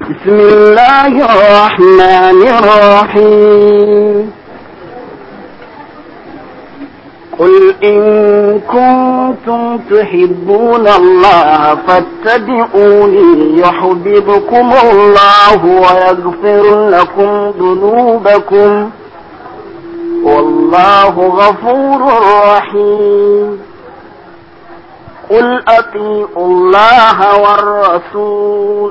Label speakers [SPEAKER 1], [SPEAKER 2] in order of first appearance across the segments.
[SPEAKER 1] بسم الله الرحمن الرحيم قل إن كنتم تحبون الله فاتبعوني يحببكم الله ويغفر لكم ذنوبكم والله غفور رحيم قل أطيعوا الله والرسول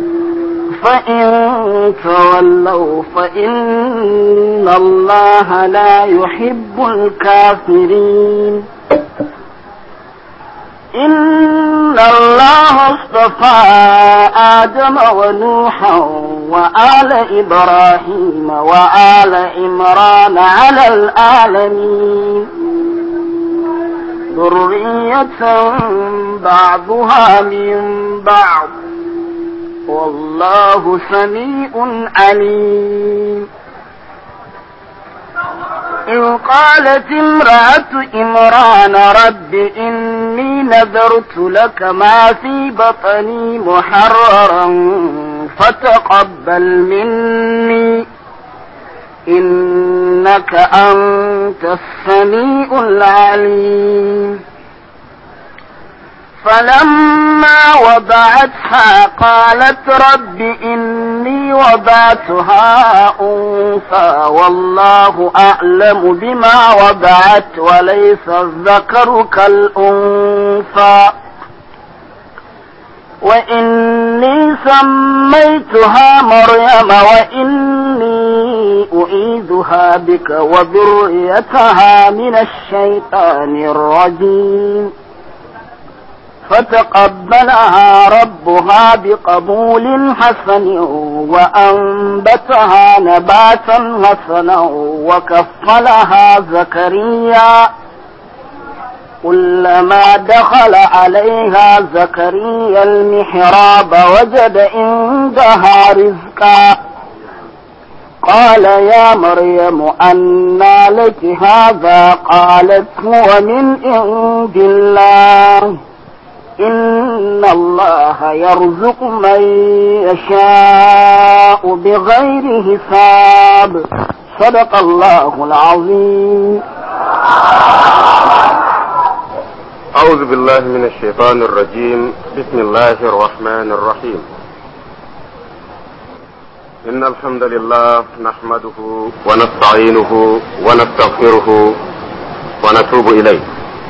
[SPEAKER 1] فإن تولوا فإن الله لا يحب الكافرين إن الله اصطفى آدم ونوحا وآل إبراهيم وآل عمران على العالمين ذرية بعضها من بعض والله سميع عليم إذ قالت امرأة إمران رب إني نذرت لك ما في بطني محررا فتقبل مني إنك أنت السميع العليم فلما وضعتها قالت رب إني وضعتها أنثى والله أعلم بما وضعت وليس الذكر كالأنثى وإني سميتها مريم وإني أعيذها بك وذريتها من الشيطان الرجيم فتقبلها ربها بقبول حسن وأنبتها نباتا حسنا وكفلها زكريا كلما دخل عليها زكريا المحراب وجد عندها رزقا قال يا مريم أنى لك هذا قالت هو من عند الله إن الله يرزق من يشاء بغير حساب صدق الله العظيم
[SPEAKER 2] أعوذ بالله من الشيطان الرجيم بسم الله الرحمن الرحيم إن الحمد لله نحمده ونستعينه ونستغفره ونتوب إليه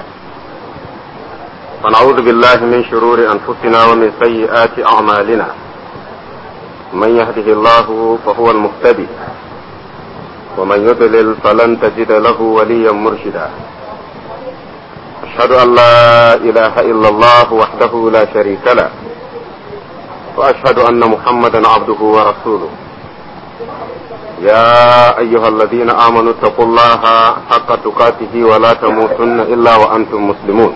[SPEAKER 2] ونعوذ بالله من شرور أنفسنا ومن سيئات أعمالنا من يهده الله فهو المهتدي ومن يضلل فلن تجد له وليا مرشدا أشهد أن لا إله إلا الله وحده لا شريك له وأشهد أن محمدا عبده ورسوله يا أيها الذين آمنوا اتقوا الله حق تقاته ولا تموتن إلا وأنتم مسلمون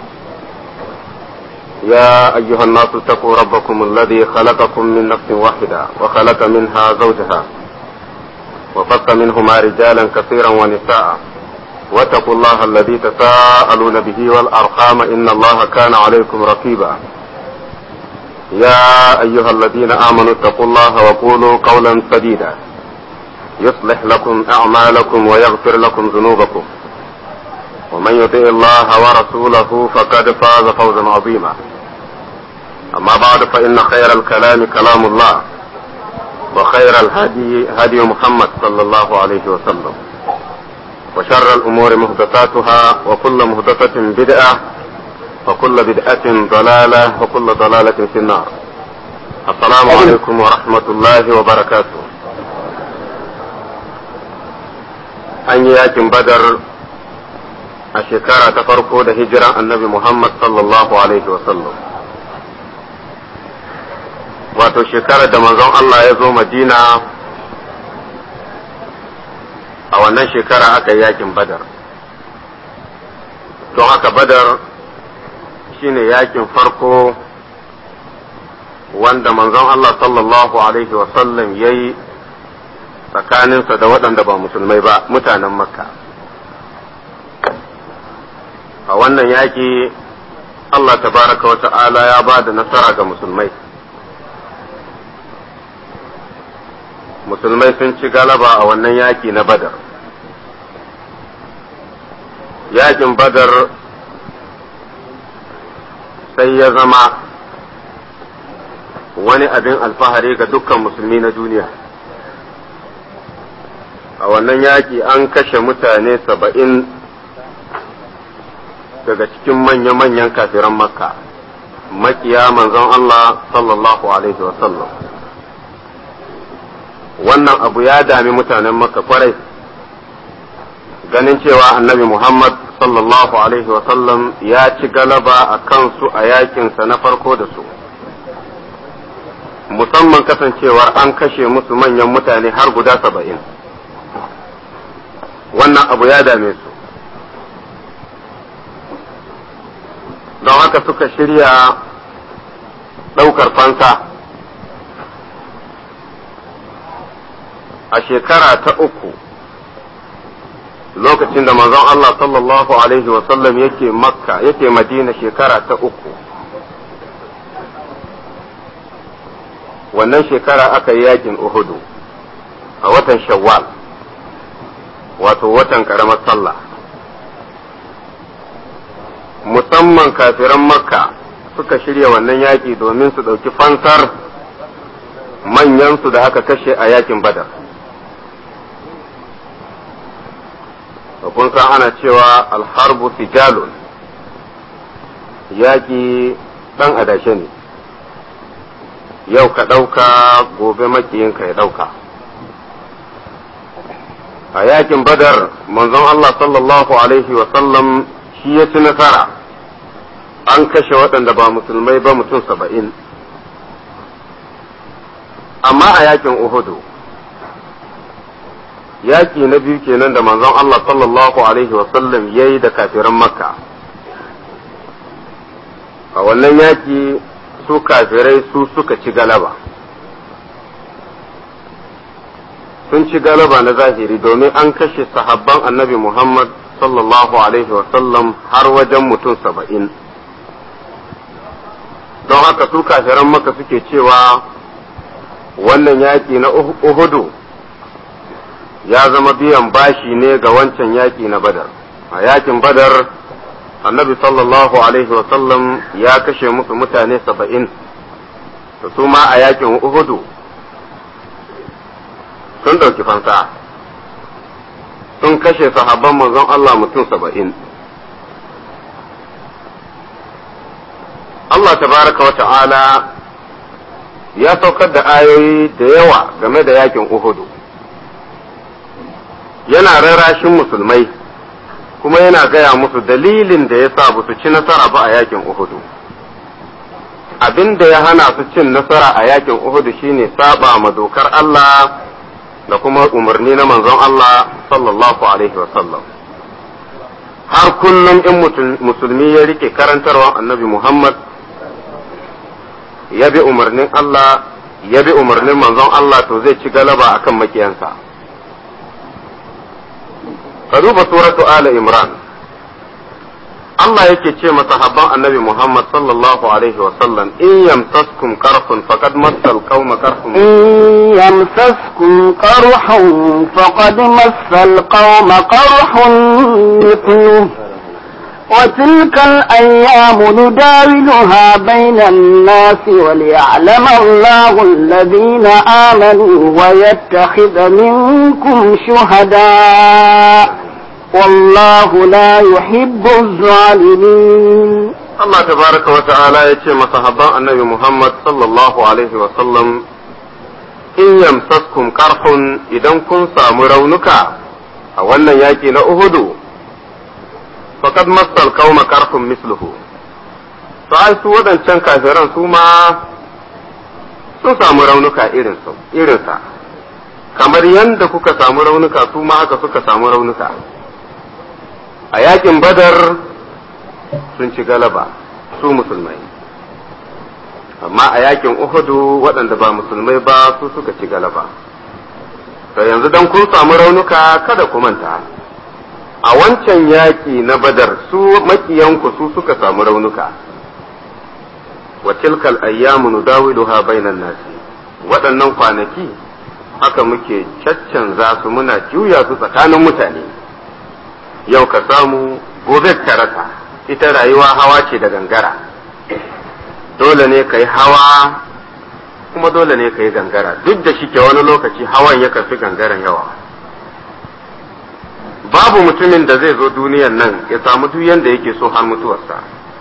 [SPEAKER 2] يا أيها الناس اتقوا ربكم الذي خلقكم من نفس واحدة وخلق منها زوجها وفق منهما رجالا كثيرا ونساء واتقوا الله الذي تساءلون به والأرحام إن الله كان عليكم رقيبا يا أيها الذين آمنوا اتقوا الله وقولوا قولا سديدا يصلح لكم أعمالكم ويغفر لكم ذنوبكم ومن يطع الله ورسوله فقد فاز فوزا عظيما أما بعد فإن خير الكلام كلام الله وخير الهدي هدي محمد صلى الله عليه وسلم وشر الأمور محدثاتها وكل محدثة بدعة وكل بدعة ضلالة وكل ضلالة في النار السلام عليكم ورحمة الله وبركاته أن يأتي بدر a shekara ta farko da hijiran annabi Muhammad sallallahu Alaihi wasallam. Wato shekarar da manzon Allah ya zo Madina a wannan shekara aka yi yakin badar. Don haka badar shine yakin farko wanda manzon Allah sallallahu Alaihi wasallam ya yi tsakaninsa da waɗanda ba musulmai ba mutanen Makka. a wannan yaƙi Allah tabaraka wa ta'ala ya ba da nasara ga musulmai musulmai sun ci galaba a wannan yaki na badar yakin badar sai ya zama wani abin alfahari ga dukkan musulmi na duniya a wannan yaki an kashe mutane saba'in daga cikin manya-manyan kafiran makka makiya manzon Allah sallallahu alaihi wasallam wannan abu ya dami mutanen makka kwarai ganin cewa annabi Muhammad sallallahu alaihi wasallam ya ci galaba a kansu a yakinsa na farko da su musamman kasancewar an kashe musu manyan mutane har guda saba'in wannan abu ya dame su don haka suka shirya ɗaukar fansa a shekara ta uku lokacin da manzon Allah sallallahu Alaihi wasallam yake makka yake madina shekara ta uku wannan shekara aka yi yakin uhudu a watan shawwal wato watan ƙaramar sallah musamman kafiran makka suka shirya wannan yaƙi domin su ɗauki fansar manyansu da aka kashe a yakin badar kun san ana cewa alharbu sijalun yaƙi ɗan adashe ne yau ka ɗauka gobe makiyinka ya ɗauka a yakin badar manzon Allah sallallahu alaihi wasallam shi ya ci nasara an kashe waɗanda ba musulmai ba mutum saba'in amma a yakin uhudu yaki na biyu kenan da manzon Allah sallallahu alaihi wasallam ya yi da kafiran makka a wannan yaki su kafirai su suka ci galaba sun ci galaba na zahiri domin an kashe sahabban annabi Muhammad sallallahu alaihi wasallam har wajen mutum saba'in don haka su kafiran maka suke cewa wannan yaƙi na uhudu ya zama biyan bashi ne ga wancan yaƙi na badar a yaƙin badar annabi sallallahu alaihi wasallam ya kashe musu mutane saba'in da su ma a yaƙin uhudu sun ɗauki fansa sun kashe sahabban manzon Allah mutum saba'in Allah tabaraka wa ta'ala ya saukar da ayoyi da yawa game da yakin Uhudu yana rarashin musulmai kuma yana gaya musu dalilin da ya sa su ci nasara ba a yakin Uhudu abin da ya hana su cin nasara a yakin Uhudu shine saba ma dokar Allah da kuma umarni na manzon Allah sallallahu alaihi sallam har kullum in musulmi ya rike karantarwa annabi Muhammad ya bi umarnin Allah ya bi umarnin manzon Allah to zai ci galaba akan makiyansa ka duba suratu ala imran Allah yake ce masahabban annabi Muhammad sallallahu alaihi wa sallam in yamsaskum qarhun faqad massal qauma qarhun
[SPEAKER 1] in yamsaskum qarhun faqad massal qauma qarhun mithluhu وتلك الأيام نداولها بين الناس وليعلم الله الذين آمنوا ويتخذ منكم شهداء والله لا يحب الظالمين
[SPEAKER 2] Allah tabaraka wa ta'ala ya ce masahabban annabi Muhammad sallallahu alaihi wa sallam in yamsaskum karhun idan kun samu raunuka a wannan yaki na Uhudu faqad massal qauma karhun misluhu to ai su wadancan kafiran su ma sun samu raunuka irin su irinsa kamar yadda kuka samu raunuka su ma haka suka samu raunuka a yakin badar sun ci galaba su musulmai amma a yakin uhudu waɗanda ba musulmai ba su suka ci galaba to yanzu dan kun samu raunuka kada ku manta a wancan yaƙi na badar su makiyanku su suka samu raunuka wa tilkal ayyamu nudawiluha bainan nasi waɗannan kwanaki haka muke caccanza su muna juya su tsakanin mutane yau ka samu gobe ka rasa ita rayuwa hawa ce da gangara dole ne ka yi hawa kuma dole ne ka yi gangara duk da shi ke wani lokaci hawan ya fi gangaren yawa babu mutumin da zai zo duniyan nan ya samu duk yanda yake so har mutuwarsa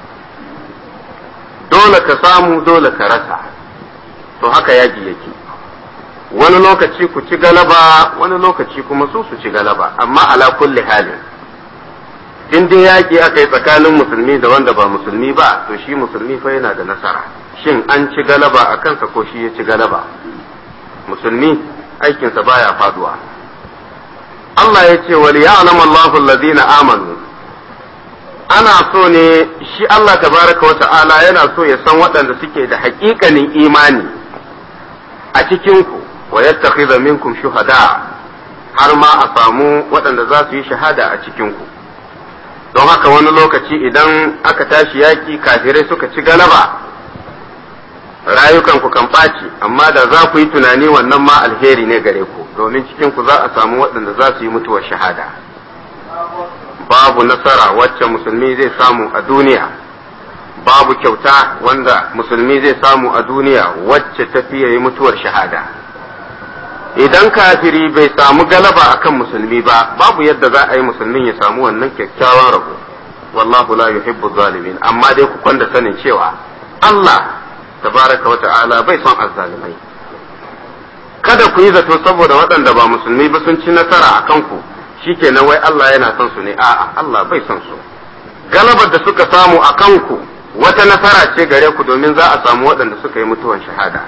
[SPEAKER 2] dole ka samu dole ka rasa to haka yaƙi yake wani lokaci ku ci galaba wani lokaci kuma su su ci galaba amma ala kulli halin in dai yaƙi aka yi tsakanin musulmi da wanda ba musulmi ba to shi musulmi fa yana da nasara shin an ci galaba a kansa ko shi ya ci galaba musulmi aikinsa baya faduwa Allah ya ce wali ya'lam Allahu alladhina amanu ana so ne shi Allah tabaraka wa ta'ala yana so ya san waɗanda suke da haƙiƙanin imani a cikin ku wa yattakhidha minkum shuhada har ma a samu waɗanda za su yi shahada a cikin ku don haka wani lokaci idan aka tashi yaki kafirai suka ci galaba rayukanku kan ɓaci amma da za ku yi tunani wannan ma alheri ne gare ku domin cikin ku za a samu waɗanda za su yi mutuwar shahada babu nasara wacce musulmi zai samu a duniya babu kyauta wanda musulmi zai samu a duniya wacce ta fiye yi mutuwar shahada idan kafiri bai samu galaba akan musulmi ba babu yadda za a yi musulmin ya samu wannan kyakkyawan rabo wallahu la yuhibbu zalimin amma dai ku kwanda sanin cewa Allah tabaraka wa ta'ala bai son azzalimai kada ku yi zato saboda waɗanda ba musulmi ba sun ci nasara a kanku shikenan wai Allah yana son su ne a'a Allah bai son su galabar da suka samu a kanku wata nasara ce gare ku domin za a samu waɗanda suka yi mutuwan shahada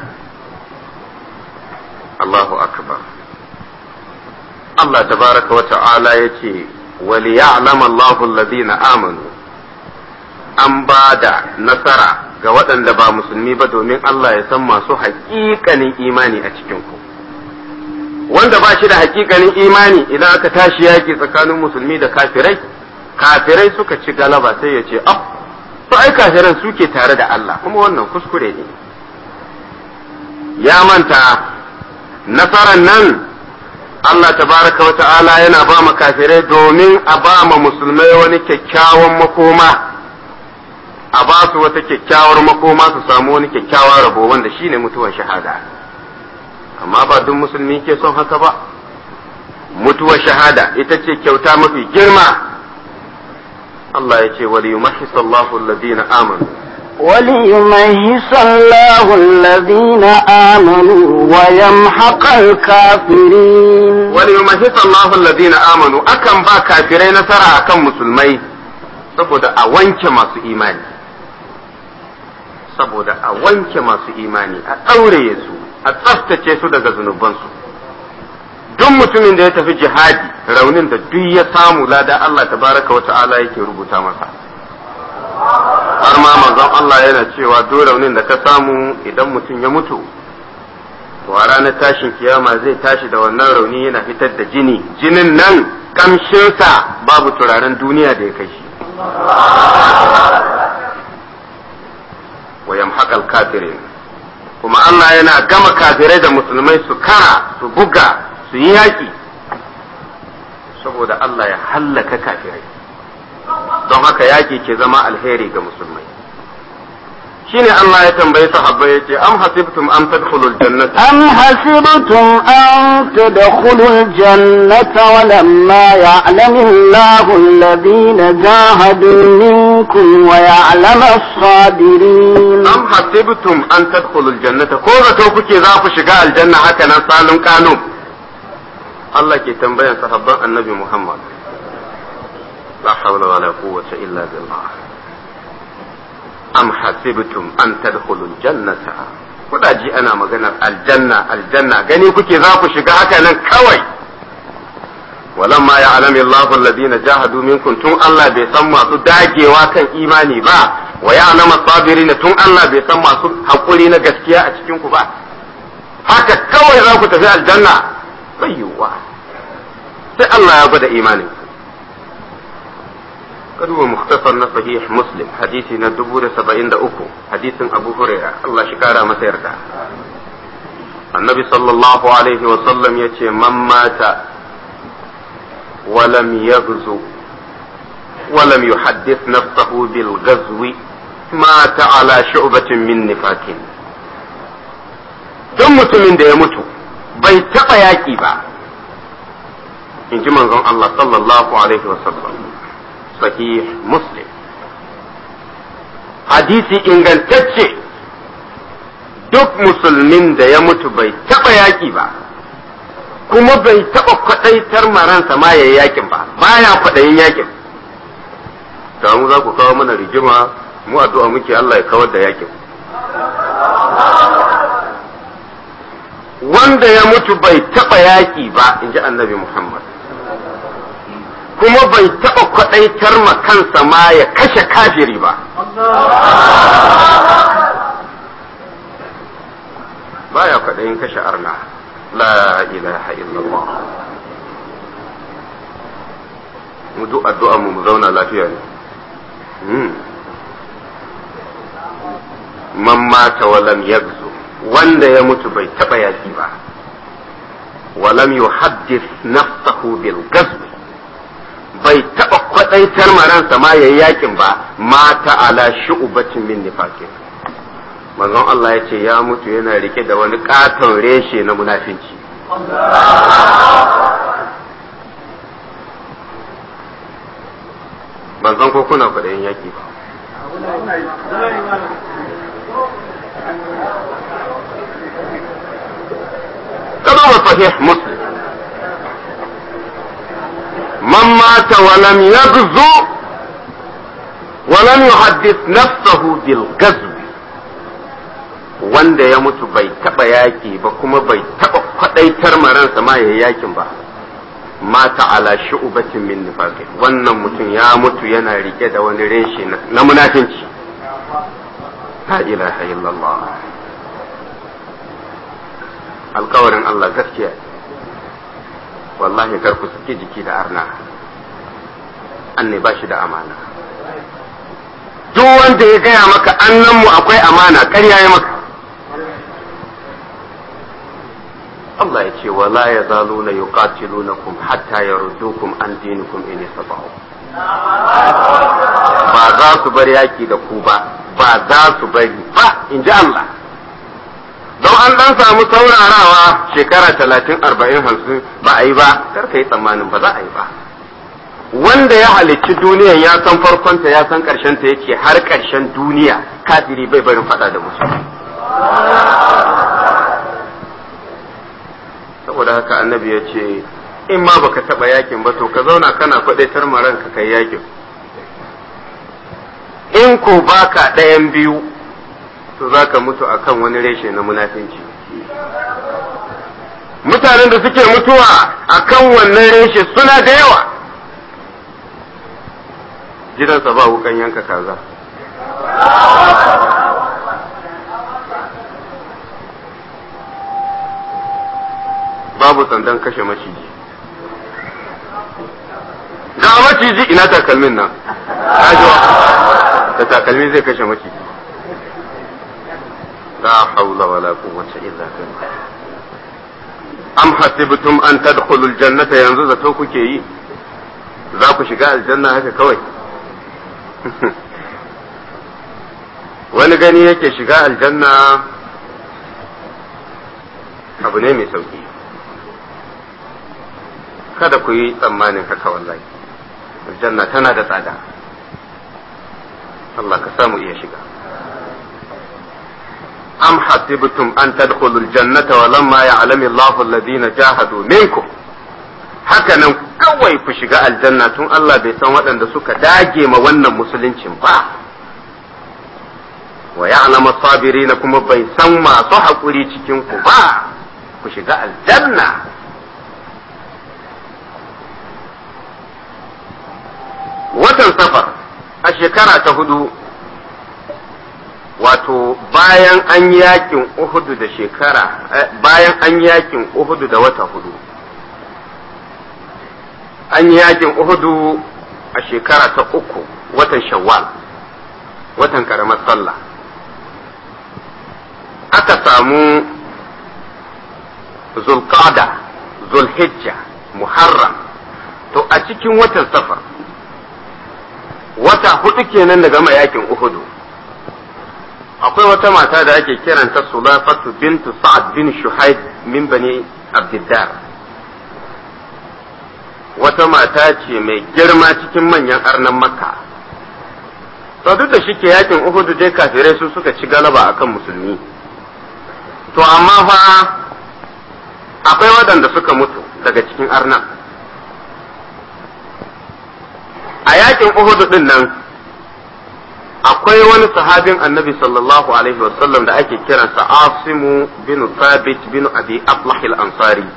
[SPEAKER 2] Allahu akbar Allah tabaraka wa ta'ala ya ce wali ya'lam Allahu alladhina amanu an ba da nasara ga waɗanda ba musulmi ba domin Allah ya san masu haƙiƙanin imani a cikin ku wanda ba shi da haƙiƙanin imani idan aka tashi yaƙi tsakanin musulmi da kafirai kafirai suka ci galaba sai ya ce ah to ai kafiran suke tare da Allah kuma wannan kuskure ne ya manta nasarar nan Allah tabaraka wa ta'ala yana ba ma kafirai domin a ba ma musulmai wani kyakkyawan makoma a ba su wata kyakkyawar makoma su samu wani kyakkyawan rabo wanda shine mutuwar shahada amma ba duk musulmi ke son haka ba mutuwar shahada ita ce kyauta mafi girma Allah ya ce wali yumahhis Allahu alladhina amanu
[SPEAKER 1] وليميز الله الذين آمنوا ويمحق الكافرين
[SPEAKER 2] وليمحص الله الذين آمنوا akan ba kafirai nasara akan musulmai saboda a wanke masu imani saboda a wanke masu imani a ɗaure su a tsaftace su daga zunubansu duk mutumin da ya tafi jihadi raunin da duk ya samu lada Allah tabaraka wa ta'ala yake rubuta masa har ma manzon Allah yana cewa duk raunin da ka samu idan mutum ya mutu to a ranar tashin kiyama zai tashi da wannan rauni yana fitar da jini jinin nan kamshinsa babu turaren duniya da ya kai shi wa yamhaqal kafirin kuma Allah yana gama kafirai da musulmai su kara su buga su yi yaƙi saboda Allah ya hallaka kafirai don haka yaƙi ke zama alheri ga musulmai shine Allah ya tambayi sahabbai yace am hasibtum am tadkhulul jannata
[SPEAKER 1] أم حسبتم أن تدخلوا الجنة ولما يعلم الله الذين جاهدوا منكم ويعلم الصابرين
[SPEAKER 2] am hasibtum an tadkhulul jannata ko zato kuke za ku shiga aljanna haka nan salun kanu Allah ke tambayan sahabban annabi Muhammad la hawla wala quwwata illa billah am hasibtum an tadkhulul jannata kudaji ana maganar aljanna aljanna gani kuke za ku shiga haka nan kawai walamma ya'lamu Allahu alladhina jahadu minkum tun Allah bai san masu dagewa kan imani ba wa ya'lamu sabirin tun Allah bai san masu hakuri na gaskiya a cikin ku ba haka kawai za ku tafi aljanna bai yiwuwa sai Allah ya gwada imanin kaduwa mukhtasar na sahih muslim hadisi na dubu da saba'in da uku hadisin abu huraira Allah shi kara masa yarda annabi sallallahu alaihi wasallam ya ce man mata walam yaghzu walam yuhaddith nafsahu bil ghazwi mata ala shu'batin min nifakin duk mutumin da ya mutu bai taɓa yaƙi ba in ji manzon Allah sallallahu alaihi wasallam sahih muslim hadisi ingantacce duk musulmin da ya mutu bai taɓa yaƙi ba kuma bai taɓa kwaɗaitar maransa ma ya yi yaƙin ba baya kwaɗayin yaƙin da mu za ku kawo mana rigima mu addu'a muke Allah ya kawar da yaƙin wanda ya mutu bai taɓa yaƙi ba in ji annabi Muhammad kuma bai taɓa kwaɗaitar ma kansa ma ya kashe kafiri ba baya kwaɗayin kashe arna la ilaha illallah mu duk addu'a mu zauna lafiya ne man mata walam yagzu wanda ya mutu bai taɓa yaki ba walam yuhaddith nafsahu bil gazwi bai taɓa kwaɗaitar maransa ma yayi yakin ba mata ala shu'batin min nifaqin manzon Allah ya ce ya mutu yana rike da wani katon reshe na munafinci ban san ko kuna kwaɗayin yaki ba كما صحيح مسلم من مات ولم يغزو ولم يحدث نفسه بالغزو wanda ya mutu bai taɓa yaƙi ba kuma bai taɓa kwaɗaitar maransa ma ya yakin ba mata ala shu'batin min nifaqin wannan mutum ya mutu yana rike da wani reshe na munafinci la ilaha illallah alkawarin Allah gaskiya wallahi kar ku saki jiki da arna anne ba shi da amana duk wanda ya gaya maka annan mu akwai amana ƙarya ya maka Allah ya ce wala ya zaluna yuqatilunakum hatta yaruddukum an dinikum in istata'u ba za su bar yaki da ku ba ba za su bari ba in ji Allah don an dan samu saurarawa shekara talatin arba'in hamsin ba a yi ba kar ka yi tsammanin ba za a yi ba wanda ya halicci duniyan ya san farkonta ya san ƙarshenta ya ce har ƙarshen duniya kafiri bai barin faɗa da musulmi saboda haka annabi ya ce in ma baka taɓa yakin ba to ka zauna kana faɗaitar maranka kai yakin in ko baka ɗayan biyu to za ka mutu a kan wani reshe na munafinci mutanen da suke mutuwa a kan wannan reshe suna da yawa gidansa ba wukan yanka kaza babu sandan kashe maciji ga maciji ina takalmin nan da takalmi zai kashe maciji لا حول ولا قوة إلا بالله أم حسبتم أن تدخلوا الجنة ينزل توكو كي ذاكو شقاء الجنة هكا كوي wani gani yake shiga aljanna abu ne mai sauki kada ku yi tsammanin haka wallahi aljanna tana da tsada Allah ka samu iya shiga أم حسبتم أن تدخلوا الجنة ولما يعلم الله الذين جاهدوا منكم hakanan kawai ku shiga aljanna tun Allah bai san waɗanda suka dage ma wannan musuluncin ba wa ya'lamu sabirina kuma bai san masu haƙuri cikin ku ba ku shiga aljanna watan safar a shekara ta hudu wato bayan an yakin Uhudu da shekara bayan an yakin Uhudu da wata hudu an yakin Uhudu a shekara ta uku watan Shawwal watan karamar sallah aka samu zulqada zulhijja muharram to a cikin watan safar wata hudu kenan da gama yakin uhudu akwai wata mata da ake kiranta sulafatu bintu sa'ad bin shuhaid min bani abdiddar wata mata ce mai girma cikin manyan arnan makka to duk da shike yakin uhudu dai kafirai su suka ci galaba akan musulmi to amma fa akwai waɗanda suka mutu daga cikin arnan a yakin uhudu din nan akwai wani sahabin annabi sallallahu alaihi wasallam da ake kiransa asimu bin thabit bin abi aflah al-ansari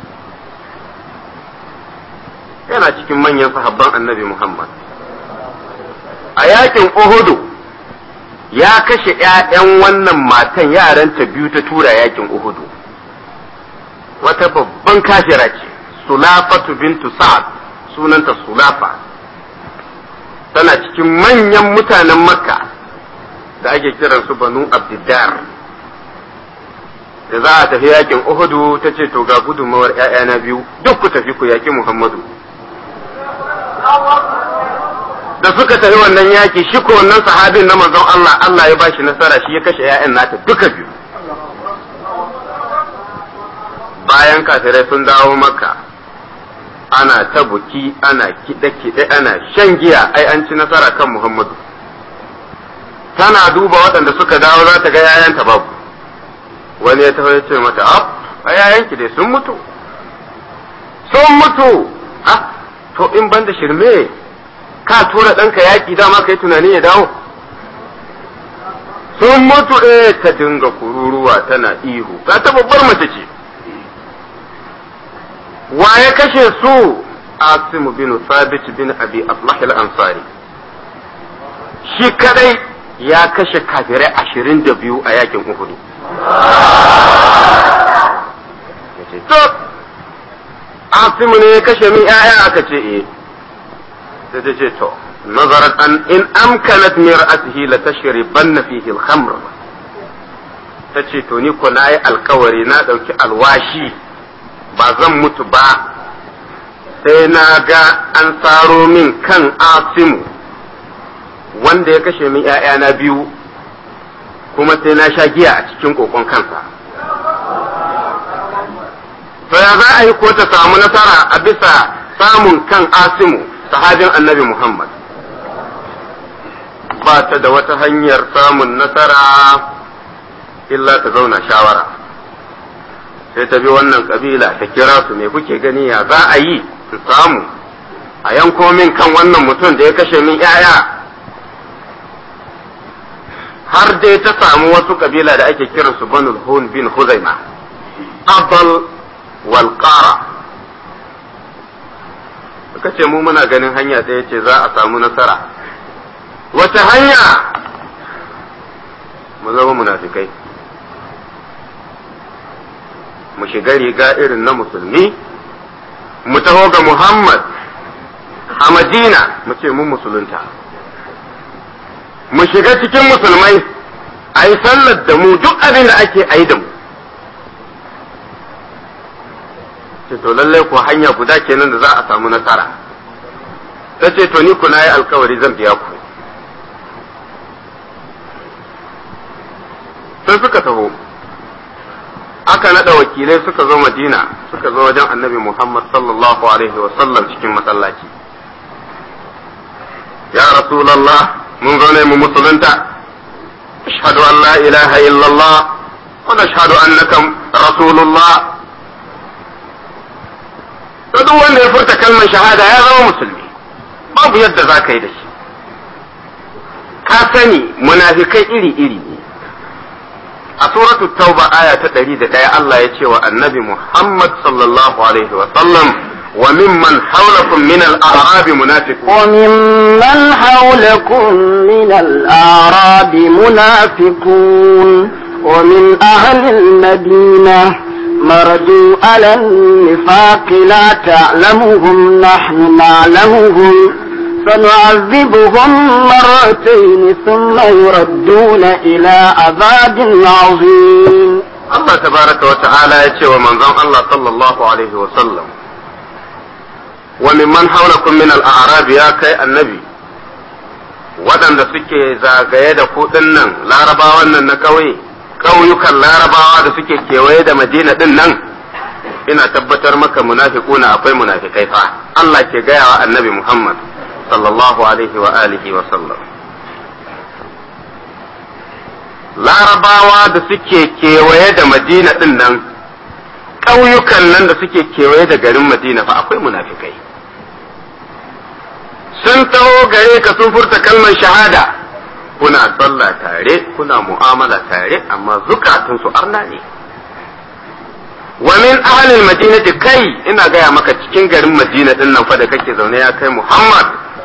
[SPEAKER 2] yana cikin manyan sahabban annabi muhammad a yakin uhudu ya kashe ‘ya'yan wannan matan yaranta biyu ta tura yakin uhudu wata babban kafira ce sulafatu bintu sa'ad sunanta sulafa tana cikin manyan mutanen makka da ake kiran su banu abdiddar da za a tafi yakin uhudu ta ce to ga gudunmawar ‘ya'yana biyu duk ku tafi ku yaki muhammadu da suka tafi wannan yaki shi ko wannan sahabin na manzon Allah Allah ya bashi nasara shi ya kashe ‘ya'yan nata duka biyu bayan kafirai sun dawo maka ana ta buki ana kiɗe-kiɗe ana shan giya ai an ci nasara kan muhammadu tana duba waɗanda suka dawo za ta ga yayanta babu wani ya taho ya ce mata ab a yayanki dai sun mutu sun mutu ah to in ban da shirme ka tura ɗanka yaƙi dama kai tunani ya dawo sun mutu eh ta dinga kururuwa tana ihu ga ta babbar mace ce wa ya kashe su Asim bin Thabit bin Abi Aflah al-Ansari shi kadai ya kashe kafirai ashirin da biyu a yakin Uhudu. To, Asimu ne ya kashe min ‘ya'ya aka ce e, sai ta ce to, nazarat an in amkanat min ra'atihi la tashribanna fihi al-khamr ta ce to ni ko na yi alkawari na ɗauki alwashi ba zan mutu ba sai na ga an tsaro min kan asimu wanda ya kashe min ‘ya'yana biyu kuma sai na sha giya a cikin kokon kansa. To ya za a yi ko ta samu nasara a bisa samun kan asimu sahabin annabi Muhammad. Ba ta da wata hanyar samun nasara illa ta zauna shawara. Sai ta bi wannan kabila ta kira su me kuke gani ya za a yi su samu a yanko min kan wannan mutum da ya kashe min ‘ya'ya. har dai ta samu wasu kabila da ake kiransu banul hun bin huzaima abal wal qara suka ce mu muna ganin hanya ɗaya ce za a samu nasara wata hanya mu zama munafikai mu shiga riga irin na musulmi mu taho ga muhammad a madina mu ce mun musulunta mu shiga cikin musulmai a yi sallar da mu duk abin da ake a yi da mu ce to lallai ko hanya guda kenan da za a samu nasara ta ce to ni ku na yi alkawari zan biya ku sai suka taho aka nada wakilai suka zo madina suka zo wajen annabi muhammad sallallahu alaihi wasallam cikin masallaci ya rasulallah mun zo ne mu musulunta ashhadu an la ilaha illallah wa nashhadu annaka rasulullah to duk wanda ya furta kalmar shahada ya zama musulmi babu yadda za ka yi da shi ka sani munafikai iri-iri ne a suratu tauba aya ta ɗari da ɗaya Allah ya ce wa annabi Muhammad sallallahu alaihi wa sallam wa mimman haulakum min al-a'rab munafiqun
[SPEAKER 1] وممن حولكم من الأعراب منافقون ومن أهل المدينة مردوا على النفاق لا تعلمهم نحن نعلمهم سنعذبهم مرتين ثم يردون إلى عذاب عظيم
[SPEAKER 2] Allah tabaraka wa ta'ala ya ce wa manzon Allah sallallahu alaihi wa sallam wa mimman hawlakum min al-a'rab ya kai annabi waɗanda suke zagaye da kuɗin nan larabawan nan na ƙauye ƙauyukan larabawa da suke kewaye da madina ɗin nan ina tabbatar maka munafiquna akwai munafikai fa Allah ke gaya wa annabi Muhammad sallallahu alaihi wa alihi wa sallam larabawa da suke kewaye da madina ɗin nan ƙauyukan nan da suke kewaye da garin madina fa akwai munafikai sun taho gare ka sun furta kalmar shahada kuna sallah tare kuna mu'amala tare amma zukatunsu arna ne wa min ahlil madinati kai ina gaya maka cikin garin madina din nan fa da kake zaune ya kai muhammad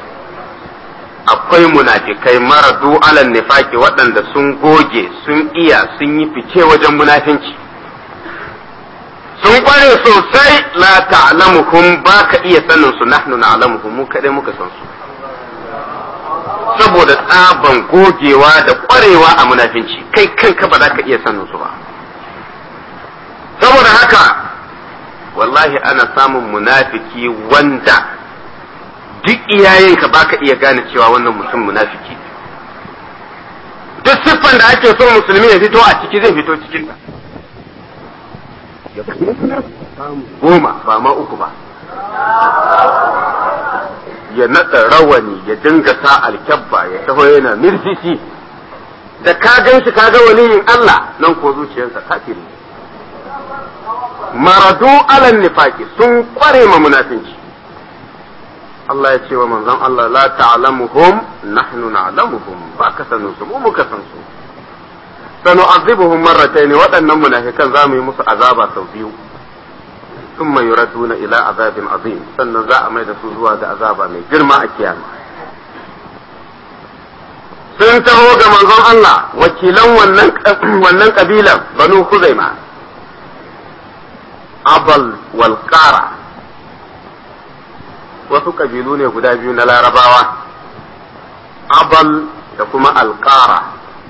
[SPEAKER 2] akwai munafikai maradu alal nifaki waɗanda sun goge sun iya sun yi fice wajen munafinci sun kware sosai la ta'lamuhum ba ka iya sanin su nahnu na'lamuhum mu kadai muka san su saboda tsaban gogewa da kwarewa a munafinci kai kanka ba za ka iya sanin su ba saboda haka wallahi ana samun munafiki wanda duk iyayenka ba ka iya gane cewa wannan mutum munafiki duk siffan da ake son musulmi ya fito a ciki zai fito cikin ta goma ba ma uku ba ya naɗa rawani ya dinga sa alkyabba ya taho yana mirsisi da ka gan shi ka ga waliyin Allah nan ko zuciyarsa kafiri maradu alan nifaki sun kware ma munafinci Allah ya ce wa manzon Allah la ta'lamuhum nahnu na'lamuhum ba ka sanin su mu muka san su sanu'azibuhum marratayn waɗannan munafikan za mu yi musu azaba sau biyu ثم يردون إلى عذاب عظيم sannan za a mai da su zuwa ga azaba mai girma a kiyama sun taho ga manzon Allah wakilan wannan wannan kabilan banu Khuzaima abal wal qara wasu kabilu ne guda biyu na larabawa abal da kuma alqara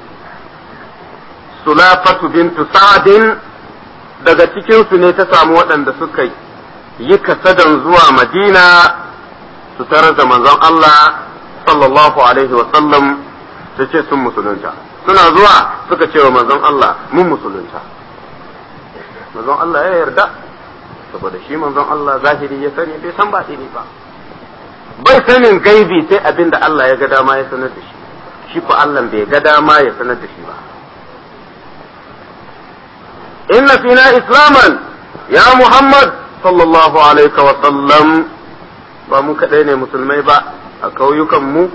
[SPEAKER 2] sulafatu bintu sa'adin daga cikinsu ne ta samu waɗanda suka yi kasadan zuwa madina su tarar da manzon Allah sallallahu alaihi sallam su ce sun musulunta suna zuwa suka ce wa manzon Allah mun musulunta manzon Allah ya yarda saboda shi manzon Allah zahiri ya sani bai san batini ba bai sanin gaibi sai abin da Allah ya ga dama ya sanar da shi shi ko Allah bai ga dama ya sanar da shi ba إن فينا إسلاما يا محمد صلى الله عليه وسلم ba mu kaɗai ne musulmai ba a ƙauyukanmu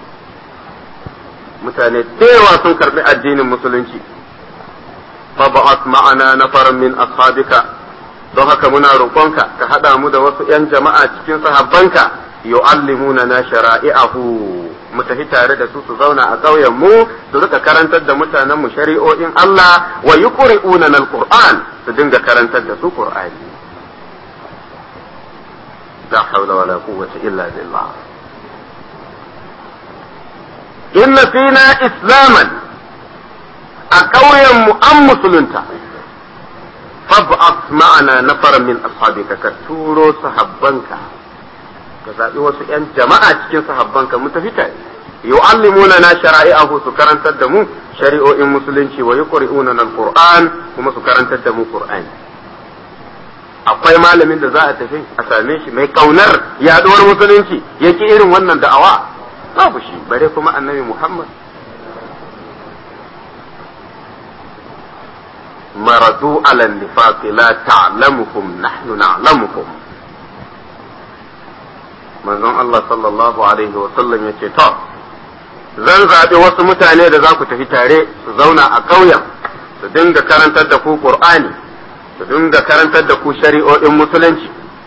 [SPEAKER 2] mutane yawa sun karɓi addinin musulunci fa ba'at ma'ana nafaran min ashabika don haka muna roƙonka ka haɗa mu da wasu 'yan jama'a cikin sahabbanka yu'allimuna na shara'i'ahu mu tafi tare da su su zauna a ƙauyen mu su rika karantar da mutanen mu shari'o'in Allah wa yuqri'una al-Qur'an su dinga karantar da su Qur'ani la hawla wala quwwata illa billah inna fina islaman a ƙauyen mu an musulunta fab'at ma'ana nafaran min ashabika ka turo sahabbanka ka zaɓi wasu ‘yan jama'a cikin sahabbanka mu tafi tare yu'allimuna na shara'i'ahu su karantar da mu shari'o'in musulunci wa yuqri'una al-qur'an kuma su karantar da mu qur'ani akwai malamin da za a tafi a same shi mai kaunar yaduwar musulunci yake irin wannan da'awa babu shi bare kuma annabi Muhammad maradu ala nifaqi la ta'lamuhum nahnu na'lamuhum manzon Allah sallallahu alaihi wa sallam yace to zan zaɓi wasu mutane da za ku tafi tare su zauna a ƙauyen su dinga karantar da ku Qur'ani su dinga karantar da ku shari'o'in musulunci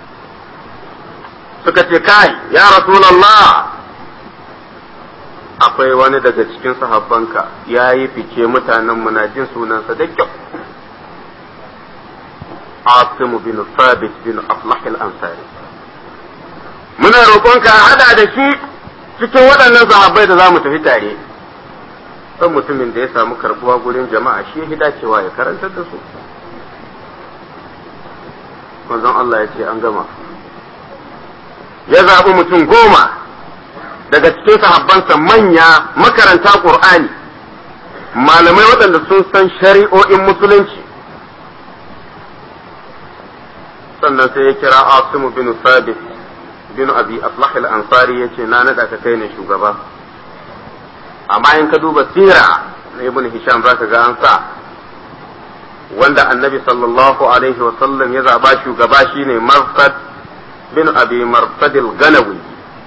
[SPEAKER 2] suka ce kai ya Rasulullah akwai wani daga cikin sahabbanka ya yi fice mutanen muna jin sunansa da kyau Asim bin Thabit bin Aflah al-Ansari muna roƙonka hada da shi cikin waɗannan sahabbai da za mu tafi tare dan mutumin da ya samu karbuwa gurin jama'a shi ya dacewa ya karantar da su manzon Allah ya ce an gama ya zaɓi mutum goma daga cikin sahabbansa manya makaranta ƙur'ani malamai waɗanda sun san shari'o'in musulunci sannan sai ya kira asimu bin sabit bin abi aflah al-ansari yace na nada ka kai ne shugaba amma in ka duba sira na ibn hisham zaka ga an sa wanda annabi sallallahu alaihi wa sallam ya zaba shugaba shine marsad bin abi marsad al-ganawi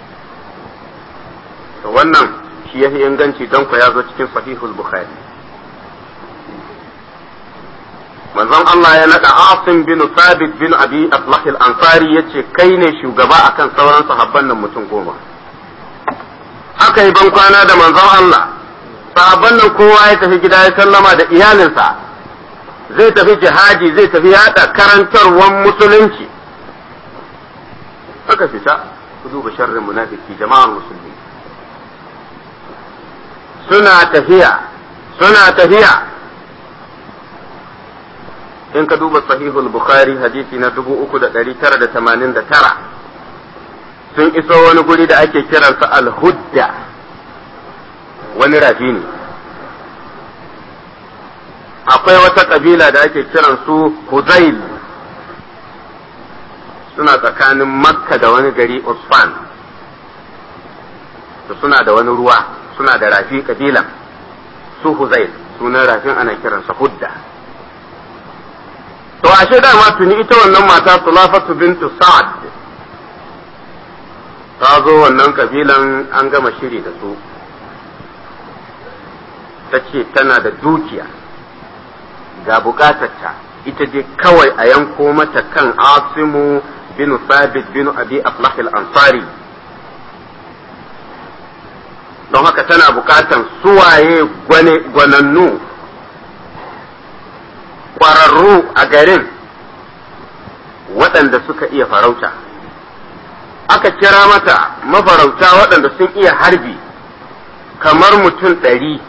[SPEAKER 2] to wannan shi yafi inganci don ku ya zo cikin sahihul bukhari manzon Allah ya naɗa Asim bin Sabit bin Abi Aflah al-Ansari yace kai ne shugaba akan sauran sahabban nan mutum goma aka yi ban kwana da manzon Allah sahabban nan kowa ya tafi gida ya sallama da iyalinsa zai tafi jihadi zai tafi yada karantarwar musulunci aka fita ku duba sharrin munafiki jama'ar musulmi suna tafiya suna tafiya in ka duba sahihul bukhari hadisi na dubu uku da ɗari tara da tamanin da tara sun iso wani guri da ake kiransa al-hudda wani rafi ne akwai wata ƙabila da ake kiransu huzail suna tsakanin makka da wani gari usfan da suna da wani ruwa suna da rafi ƙabilan su huzail sunan rafin ana kiransa hudda to ashe dama tuni ita wannan mata sulafatu bintu sa'ad ta zo wannan kabilan an gama shiri da su ta ce tana da dukiya ga bukatarta ita dai kawai a yanko mata kan asimu bin sabit bin abi aflah al-ansari don haka tana bukatan suwaye gwanannu ƙwararru a garin waɗanda suka iya farauta aka kira mata mafarauta waɗanda sun iya harbi kamar mutum ɗari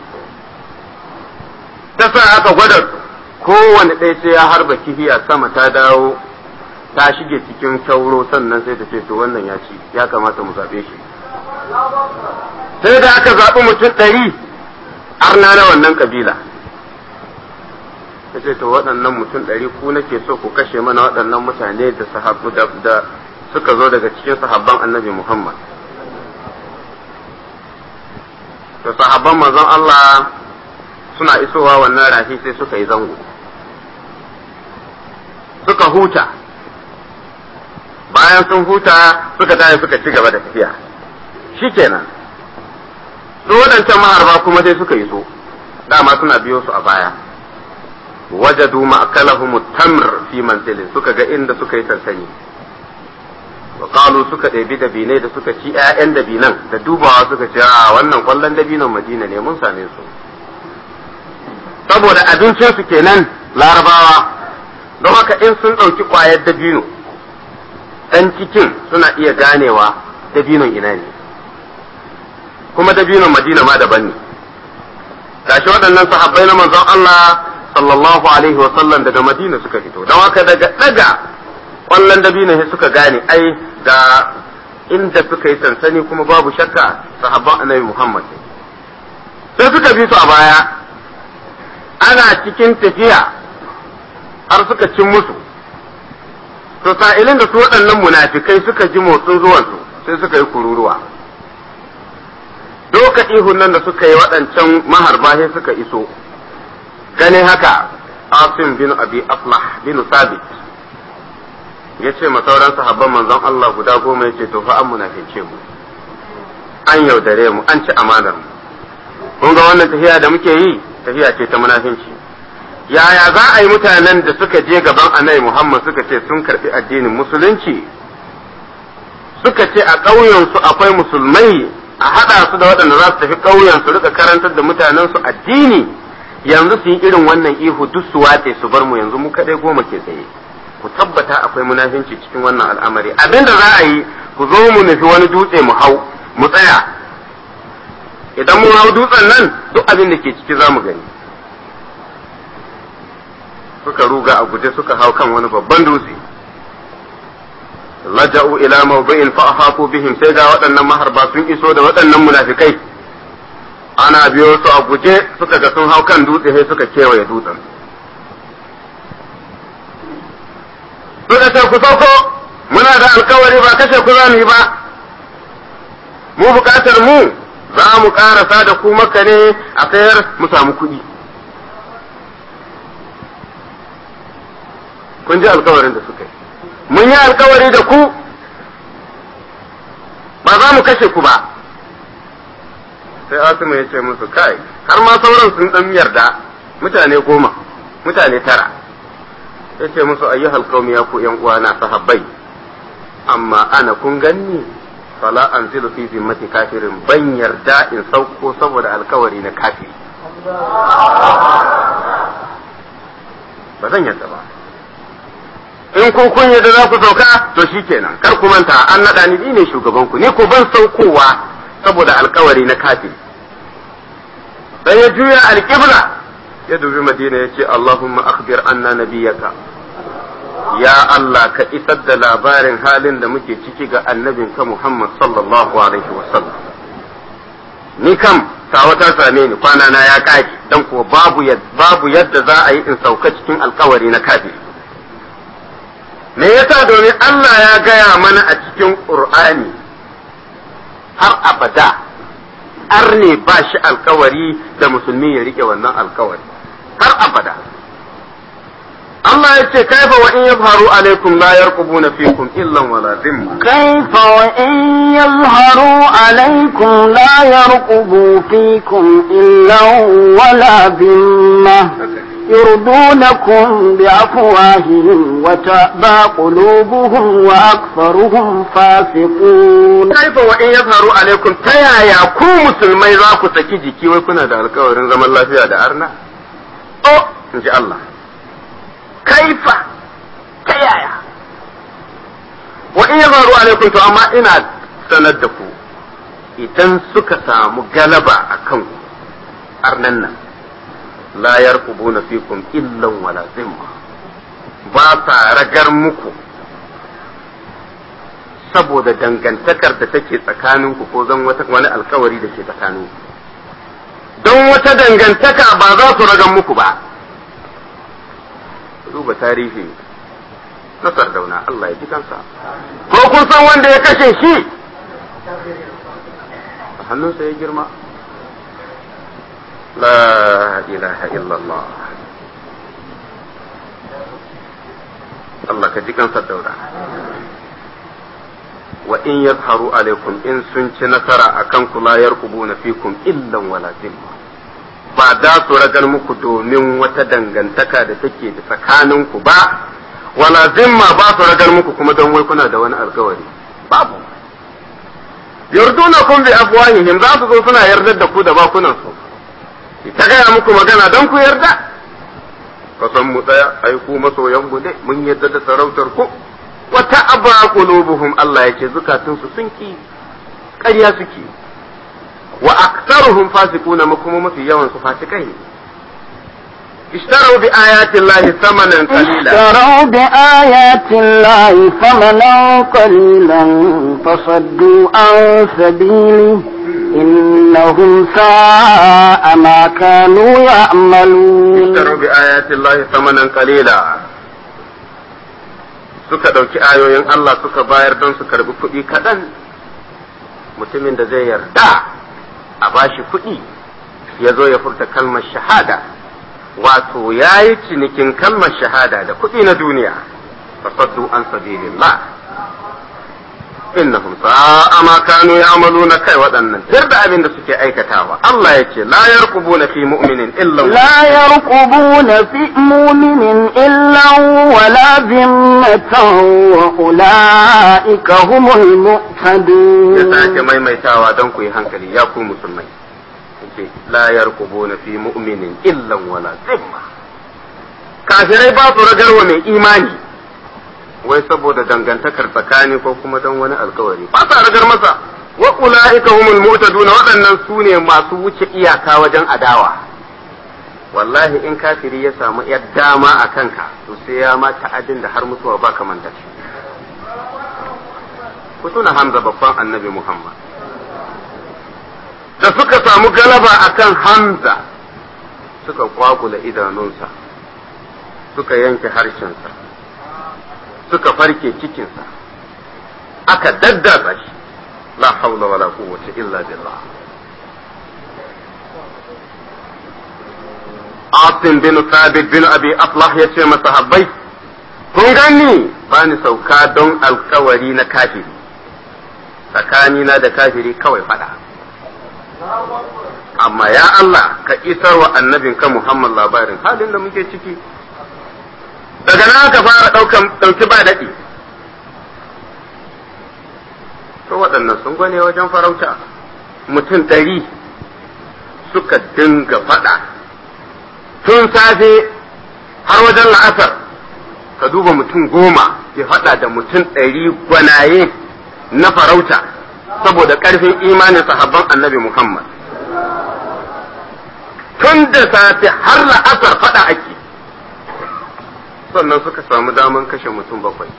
[SPEAKER 2] ta sa aka gwada kowane ɗaya sai ya harba kifiya sama ta dawo ta shige cikin kyauro sannan sai ta ce to wannan ya ci ya kamata mu zaɓe shi sai da aka zaɓi mutum ɗari arna na wannan ƙabila ta ce to waɗannan mutum ɗari ku nake so ku kashe mana waɗannan mutane da sahabu da suka zo daga cikin sahabban annabi Muhammad. To sahabban manzon Allah suna isowa wannan rafi sai suka yi zango. Suka huta, bayan sun huta suka tashi suka ci gaba da tafiya. Shi kenan, su waɗancan maharba kuma sai suka yi so, dama suna biyo su a baya. wajadu ma'akalahum tamr fi manzilin suka ga inda suka yi sansani wa qalu suka ɗebi dabinai da suka ci ƴaƴan dabinan da dubawa suka ce a wannan kwallon dabinan Madina ne mun same su saboda abincin su kenan larabawa don haka in sun ɗauki ƙwayar dabino ɗan cikin suna iya ganewa dabinon ina ne kuma dabinon Madina ma daban ne gashi waɗannan sahabbai na manzon Allah sallallahu alaihi wasallam daga madina suka fito don haka daga daga kwallon dabino sai suka gane ai ga inda suka yi sansani kuma babu shakka sahabban annabi muhammad sai suka bi su a baya ana cikin tafiya har suka cin musu to sa'ilin da su waɗannan munafikai suka ji motsin zuwansu sai suka yi kururuwa doka ihun nan da suka yi waɗancan maharba sai suka iso ganin haka asim bin abi aflah bin sabit ya ce ma sauran sahabban manzon Allah guda goma ya ce to fa an munafice mu an yaudare mu an ci amanar mu kun ga wannan tafiya da muke yi tafiya ce ta munafinci yaya za a yi mutanen da suka je gaban annabi Muhammad suka ce sun karbi addinin musulunci suka ce a ƙauyensu akwai musulmai a haɗa su da waɗanda za su tafi ƙauyen su rika karantar da mutanen su addini yanzu su yi irin wannan ihu duk su watse su bar mu yanzu mu kadai goma ke tsaye ku tabbata akwai munafinci cikin wannan al'amari abinda za a yi ku zo mu nufi wani dutse mu hau mu tsaya idan mun hau dutsen nan duk abin da ke ciki za mu gani suka ruga a guje suka hau kan wani babban dutse laja'u ila mawdi'in fa ahaqu bihim sai ga waɗannan maharba sun iso da waɗannan munafikai ana biyo su a guje suka ga sun hau kan dutse sai suka kewaye dutsen suka ce ku sauko muna da alkawari ba kashe ku za mu yi ba mu bukatar mu za mu karasa da ku maka ne a sayar mu samu kuɗi kun ji alkawarin da suka yi mun yi alkawari da ku ba za mu kashe ku ba sai Asimu ya ce musu kai har ma sauran sun dan yarda mutane goma mutane tara ya ce musu ayyuhal qaumi ya ku yan uwana sahabbai amma ana kun ganni fala anzilu fi zimmati kafirin ban yarda in sauko saboda alkawari na kafiri ba zan yarda ba in kun kun yadda za ku sauka to shikenan kar ku manta an naɗa ni ne shugaban ku ni ko ban saukowa saboda alkawari na kafiri sai ya juya alƙibla ya dubi madina ya ce Allahumma akhbir anna nabiyaka ya Allah ka isar da labarin halin da muke ciki ga annabinka Muhammad sallallahu alaihi wasallam ni kam tawa ta same ni kwana na ya kare dan kuwa babu babu yadda za a yi in sauka cikin alkawari na kafiri me yasa domin Allah ya gaya mana a cikin Qur'ani har abada arne ba shi alkawari da musulmi ya rike wannan alkawari har abada Allah ya ce kaifa wa in yabharu alaikum la yarqubuna fikum illa wala dhimma
[SPEAKER 1] kaifa wa in yazharu alaikum la yarqubu fikum illa wala dhimma يرضونكم بأفواههم وتأبى قلوبهم وأكثرهم فاسقون
[SPEAKER 2] كيف وإن يظهروا عليكم تيا يا كو مسلمي ذاكو سكي جيكي ويكونا دا الكورن زمن الله فيها دا أرنا أو إن شاء الله كيف تيا يا وإن يظهروا عليكم تو أما إنا سندكو idan suka samu galaba a kanku arnan nan la yarqubuna fikum illan wala zimma ba sa ragar muku saboda dangantakar da take tsakaninku ko zan wata wani alkawari da ke tsakaninku don wata dangantaka ba za su ragar muku ba duba tarihi na sardauna Allah ya ji kansa ko kun san wanda ya kashe shi a hannunsa ya girma لا إله إلا الله الله كجيكا صدورا وإن يظهروا عليكم إن سنت نصر أكنكم لا يرقبون فيكم إلا ولا ذمة ba da su ragar muku domin wata dangantaka da take da tsakaninku ba wala zimma ba su ragar muku kuma don wai kuna da wani alkawari babu yarduna kun bi afwahihim za su zo suna yardar da ku da bakunan su ta gaya muku magana don ku yarda kasan mu tsaya ai ku masoyan mu ne mun yarda da sarautar ku wata aba qulubuhum Allah yake zukatun su sun ki ƙarya suke wa aktsaruhum fasiquna kuma mafi yawan su fasikai ne اشتروا بآيات الله ثمنا قليلا
[SPEAKER 1] اشتروا بآيات الله ثمنا قليلا فصدوا عن سبيله إنهم ساء ما كانوا يعملون
[SPEAKER 2] اشتروا بآيات الله ثمنا قليلا suka ɗauki ayoyin Allah suka bayar don su karbi kuɗi kaɗan mutumin da zai yarda a bashi kuɗi ya zo ya furta kalmar shahada wato ya yi cinikin kalmar shahada da kuɗi na duniya fasaddu an sabilillah innahum sa'a ma kanu ya'maluna kai waɗannan tir da abin da suke aikatawa Allah ya ce la yarqubuna fi mu'minin illa
[SPEAKER 1] la yarqubuna fi mu'minin illa wala zimmatan wa ulaika humul mu'tadun
[SPEAKER 2] ya sake maimaitawa don ku yi hankali ya ku musulmai yace la yarqubuna fi mu'minin illa wala zimma kafirai ba su ragarwa mai imani wai saboda dangantakar tsakani ko kuma don wani alkawari ba sa ragar masa wa ula'ika humul mu'taduna waɗannan su ne masu wuce iyaka wajen adawa wallahi in kafiri ya samu yar dama a kanka to sai ya ma ta'adin da har mutuwa ba ka manta shi ku tuna Hamza babban annabi Muhammad da suka samu galaba akan Hamza suka kwakula idanunsa suka yanke harshensa suka farke cikinsa aka daddatsa shi la haula wala quwwata illa billah Asim bin Thabit bin Abi Aflah ya ce masahabbai kun gani ba ni sauka don alkawari na kafiri tsakanina da kafiri kawai fada amma ya Allah ka isar wa annabinka Muhammad labarin halin da muke ciki daga nan ka fara ɗauki ba daɗi to waɗannan sun gwane wajen farauta mutum ɗari suka dinga faɗa tun safe har wajen la'asar ka duba mutum goma ya faɗa da mutum ɗari gwanaye na farauta saboda ƙarfin imanin sahabban annabi Muhammad tun da safe har la'asar faɗa ake sannan suka samu daman kashe mutum bakwai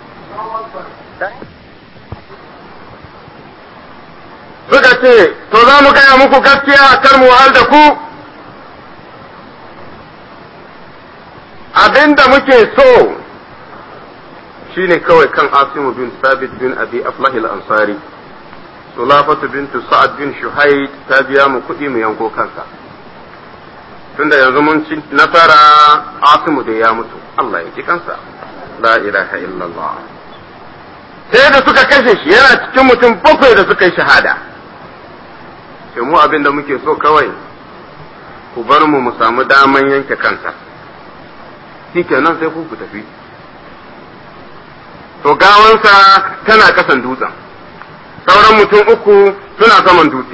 [SPEAKER 2] suka ce to za mu gaya muku gaskiya kar mu wahal da ku abinda muke so shine kawai kan asimu bin sabit bin abi aflahil ansari sulafatu bintu sa'ad bin shuhaid ta biya mu kuɗi mu yanko kansa tunda yanzu mun ci nasara asimu da ya mutu Allah ya ji kansa la ilaha illallah sai da suka kashe shi yana cikin mutum bakwai da suka yi shahada sai mu abin da muke so kawai ku bar mu mu samu daman yanke kansa shi kenan sai ku ku tafi to gawansa tana kasan dutsen sauran mutum uku suna saman dutse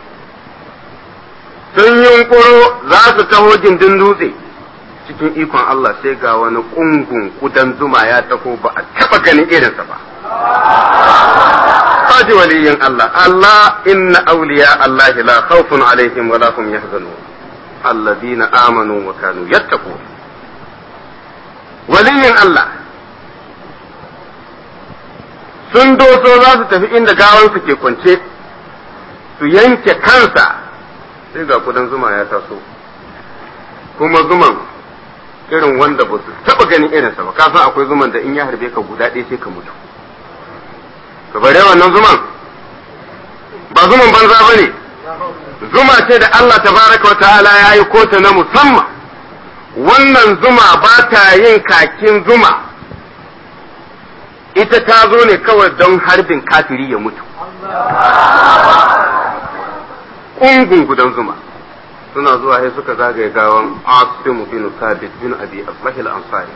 [SPEAKER 2] sun yunkuro za su taho gindin dutse cikin ikon Allah sai ga wani ƙungun kudan zuma ya taho ba a taɓa ganin irinsa ba. Faji waliyin Allah, Allah inna auliya Allah la khawfun alaihim wa lahum yahzanun alladhina amanu wa kanu yattaqun waliyin Allah sun doso za su tafi inda gawansu ke kwance su yanke kansa sai ga kudan zuma ya taso kuma zuman irin wanda ba su taba ganin irinsa ba ka san akwai zuman da in ya harbe ka guda ɗaya sai ka mutu ka bare wannan zuman ba zuman banza ba ne zuma ce da Allah tabaraka wa ta'ala ya yi kota na musamman wannan zuma ba ta yin kakin zuma ita ta zo ne kawai don harbin kafiri ya mutu ƙungun gudan zuma suna zuwa sai suka zagaye gawan Asim bin Sabit bin Abi Aflah al-Ansari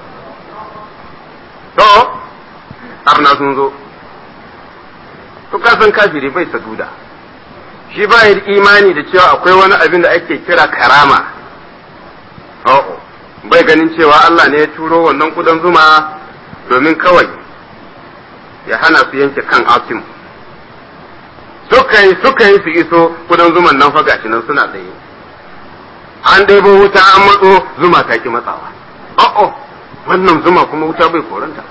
[SPEAKER 2] to arna sun zo to kasan kafiri bai saduda shi ba da imani da cewa akwai wani abin da ake kira karama oh bai ganin cewa Allah ne ya turo wannan kudan zuma domin kawai ya hana su yanke kan Asim suka yi suka yi su iso kudan zuman nan fa gashi nan suna tsaye an ɗebo wuta an matso zuma ta ki matsawa oh wannan zuma kuma wuta bai koranta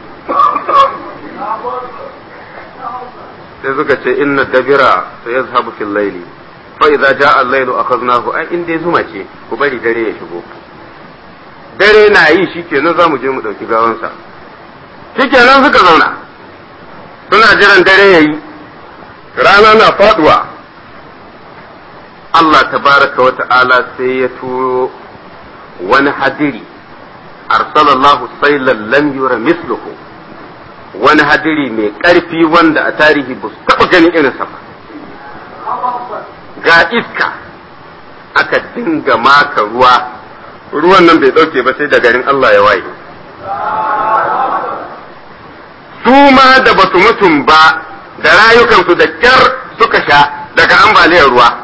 [SPEAKER 2] sai suka ce inna dabira sai yazhabu fil layli fa idza jaa al-laylu akhadnahu ai in dai zuma ce ku bari dare ya shigo dare na yi shikenan zamu je mu dauki gawansa shikenan suka zauna suna jiran dare yayi rana na faduwa Allah tabaraka wa ta'ala sai ya turo wani hadiri arsalallahu sailan lam yura misluhu wani hadiri mai ƙarfi wanda a tarihi ba su taɓa ganin irinsa ba ga iska aka dinga maka ruwa ruwan nan bai ɗauke ba sai da garin Allah ya waye su ma da basu mutum ba da rayukansu da kyar suka sha daga ambaliyar ruwa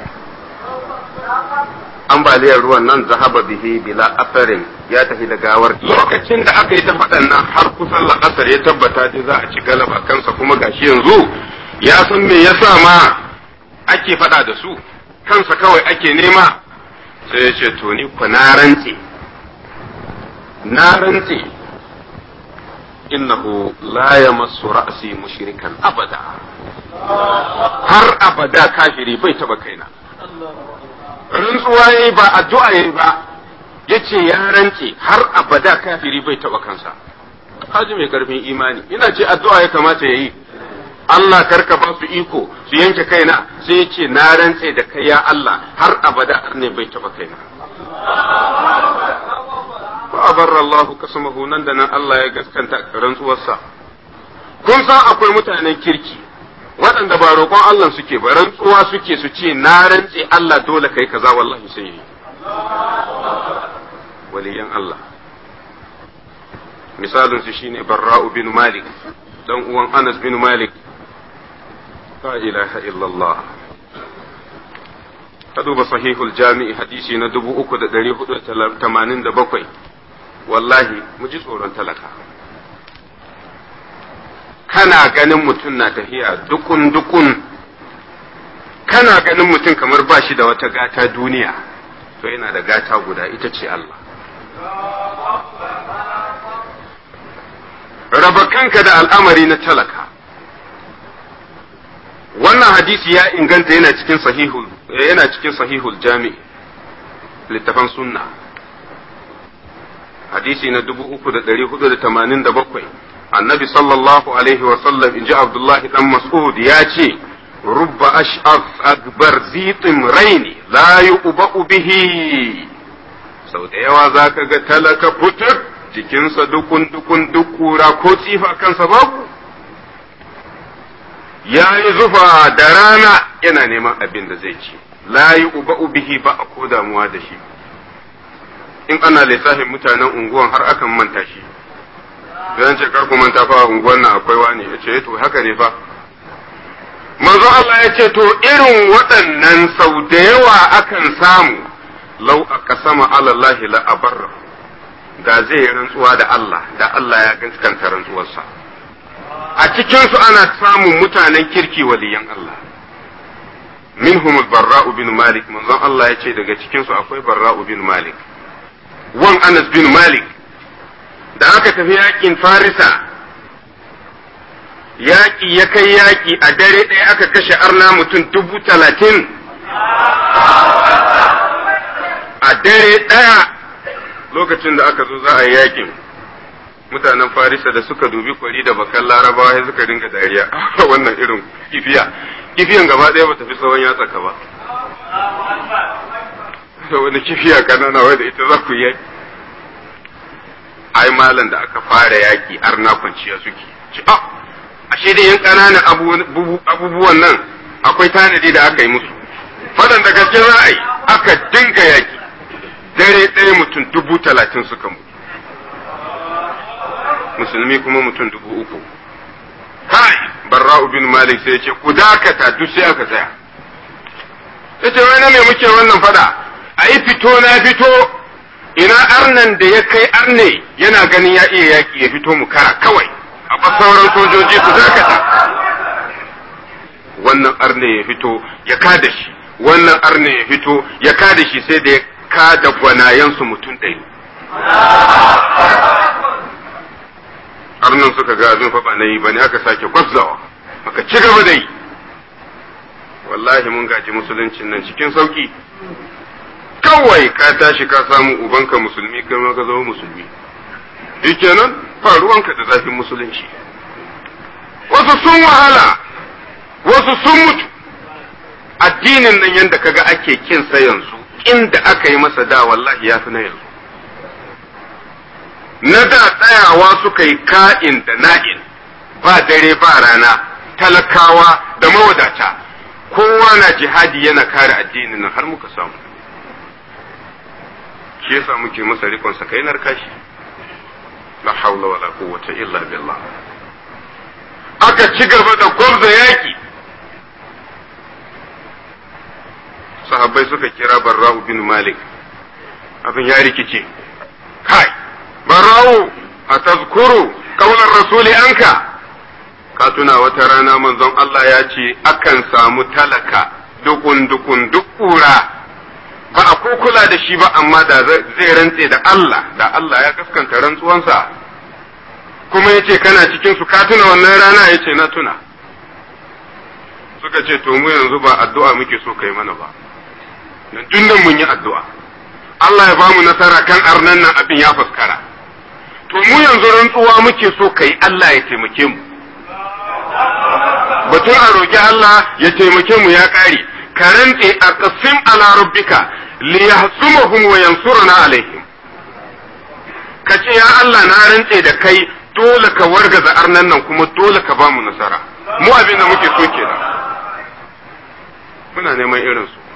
[SPEAKER 2] ambaliyar ruwan nan zahaba bihi bila asarin ya tafi da gawar lokacin da aka yi ta faɗan nan har kusan la'asar ya tabbata dai za a ci galaba kansa kuma gashi yanzu ya san me yasa ma ake faɗa da su kansa kawai ake nema sai ya ce to ni ku na rantse na rantse innahu la yamassu ra'si mushrikan abada har abada kafiri bai taba kaina rantsuwa yayi ba addu'a yayi ba yace ya rantse har abada kafiri bai taba kansa haji mai karfin imani ina ce addu'a ya kamata yayi Allah karka ba su iko su yanke kaina sai yace na rantse da kai ya Allah har abada ne bai taba kaina fa abarra Allah kasamahu nan da nan Allah ya gaskanta rantsuwarsa kun san akwai mutanen kirki waɗanda ba roƙon Allah suke ba rantsuwa suke su ce na rantse Allah dole kai kaza wallahi sai yi waliyan Allah misalin su shine Barra'u bin Malik dan uwan Anas bin Malik la ilaha illallah ka duba sahihul jami'i hadisi na 3487 wallahi mu ji tsoron talaka kana ganin mutum na tafiya dukun dukun kana ganin mutum kamar ba shi da wata gata duniya to yana da gata guda ita ce Allah raba kanka da al'amari na talaka wannan hadisi ya inganta yana cikin sahihul yana cikin sahihul jami littafan sunna hadisi na 3487 annabi sallallahu alaihi wa sallam inji abdullahi dan mas'ud ya ce rubba ash'af akbar zitin raini la yu'ba'u bihi sau da yawa zaka ga talaka fitar jikinsa dukun dukun duk kura ko tsifa kansa babu ya yi zufa da rana yana neman abin da zai ci la yu'ba'u bihi ba a ko damuwa da shi in ana lissafin mutanen unguwan har akan manta shi zan ce kar ku manta fa unguwan nan akwai wani ya ce to haka ne fa manzo Allah ya ce to irin waɗannan sau da yawa akan samu lau aka sama alallahi la abarra da zai yi rantsuwa da Allah da Allah ya gaskanta rantsuwarsa a cikinsu ana samun mutanen kirki waliyan Allah minhum barra'u bin malik manzon Allah ya ce daga cikinsu akwai barra'u bin malik wan Anas bin Malik da aka tafi yakin Farisa yaƙi ya kai yaƙi a dare ɗaya aka kashe arna mutum dubu talatin a dare ɗaya lokacin da aka zo za a yi yaƙin mutanen Farisa da suka dubi kwari da bakan larabawa sai suka dinga dariya wannan irin kifiya kifiyan gaba ɗaya ba tafi tsawon yatsa ka ba da wani kifiya kanana wadda ita za ku yi ai malam da aka fara yaki arna kwanciya suke ci a ashe da yan ƙananan abubuwan nan akwai tanadi da aka yi musu fadan da gaske za a yi aka dinga yaki dare ɗaya mutum dubu talatin suka mutu musulmi kuma mutum dubu uku kai barra'u bin malik sai ya ce ku dakata duk sai aka tsaya ya ce wai na me muke wannan fada a yi fito na fito ina arnan da ya kai arne yana ganin ya iya yaƙi ya fito mu kara kawai a ba sauran sojoji su dakata wannan arne ya fito ya kada shi wannan arne ya fito ya kada shi sai da ya kada gwanayensu mutum ɗari arnan suka ga abin fa ba na yi ba ne aka sake gwabzawa aka ci gaba da yi wallahi mun gaji musuluncin nan cikin sauki kawai ka tashi ka samu ubanka musulmi kai ma ka zama musulmi kenan faruwanka da zafin musulunci wasu sun wahala wasu sun mutu addinin nan yadda kaga ake kin sa yanzu inda aka yi masa da wallahi ya fi na yanzu na da tsayawa suka yi ka'in da na'in ba dare ba rana talakawa da mawadata kowa na jihadi yana kare addinin nan har muka samu shi yasa muke masa rikon sakainar kashi la haula wala quwwata illa billah aka ci gaba da gwamza yaki sahabbai suka kira barra'u bin malik abin ya rikice kai barra'u a tazkuru kaunar rasuli anka ka tuna wata rana manzon Allah ya ce akan samu talaka dukun dukun duk kura ba a ko kula da shi ba amma da zai rantse da Allah da Allah ya gaskanta rantsuwansa kuma ya ce kana cikin su ka tuna wannan rana ya ce na tuna suka ce to mu yanzu ba addu'a muke so kai mana ba tun nan mun yi addu'a Allah ya ba mu nasara kan arnan nan abin ya fuskara to mu yanzu rantsuwa muke so kai Allah ya taimake mu batun a roƙi Allah ya taimake mu ya ƙare ka rantse a qasim ala rabbika li yahsumahum wa yansuruna alaihim ka ce ya Allah na rantse da kai dole ka wargaza arnan nan kuma dole ka ba mu nasara mu abin da muke so kenan muna neman irin su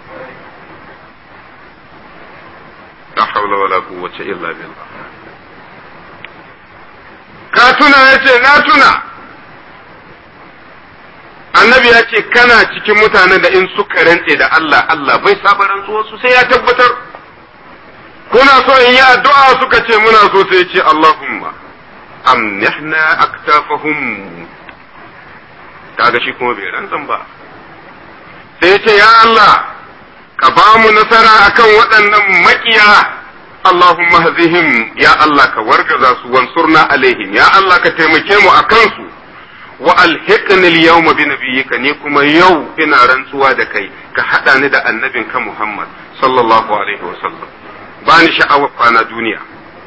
[SPEAKER 2] la hawla wala quwwata illa billah ka tuna yace na tuna annabi ya ce kana cikin mutanen da in suka rantse da Allah Allah bai saba rantsuwar su sai ya tabbatar kuna so in yi addu'a suka ce muna so sai ce Allahumma amnihna aktafahum kaga shi kuma bai rantsan ba sai ce ya Allah ka ba mu nasara akan waɗannan makiya Allahumma hazihim ya Allah ka wargaza su wansurna alaihim ya Allah ka taimake mu akan su wa alhiqni al-yawma bi nabiyyika ni kuma yau ina rantsuwa da kai ka hada ni da annabinka Muhammad sallallahu alaihi wa sallam ba ni sha'awar kwana duniya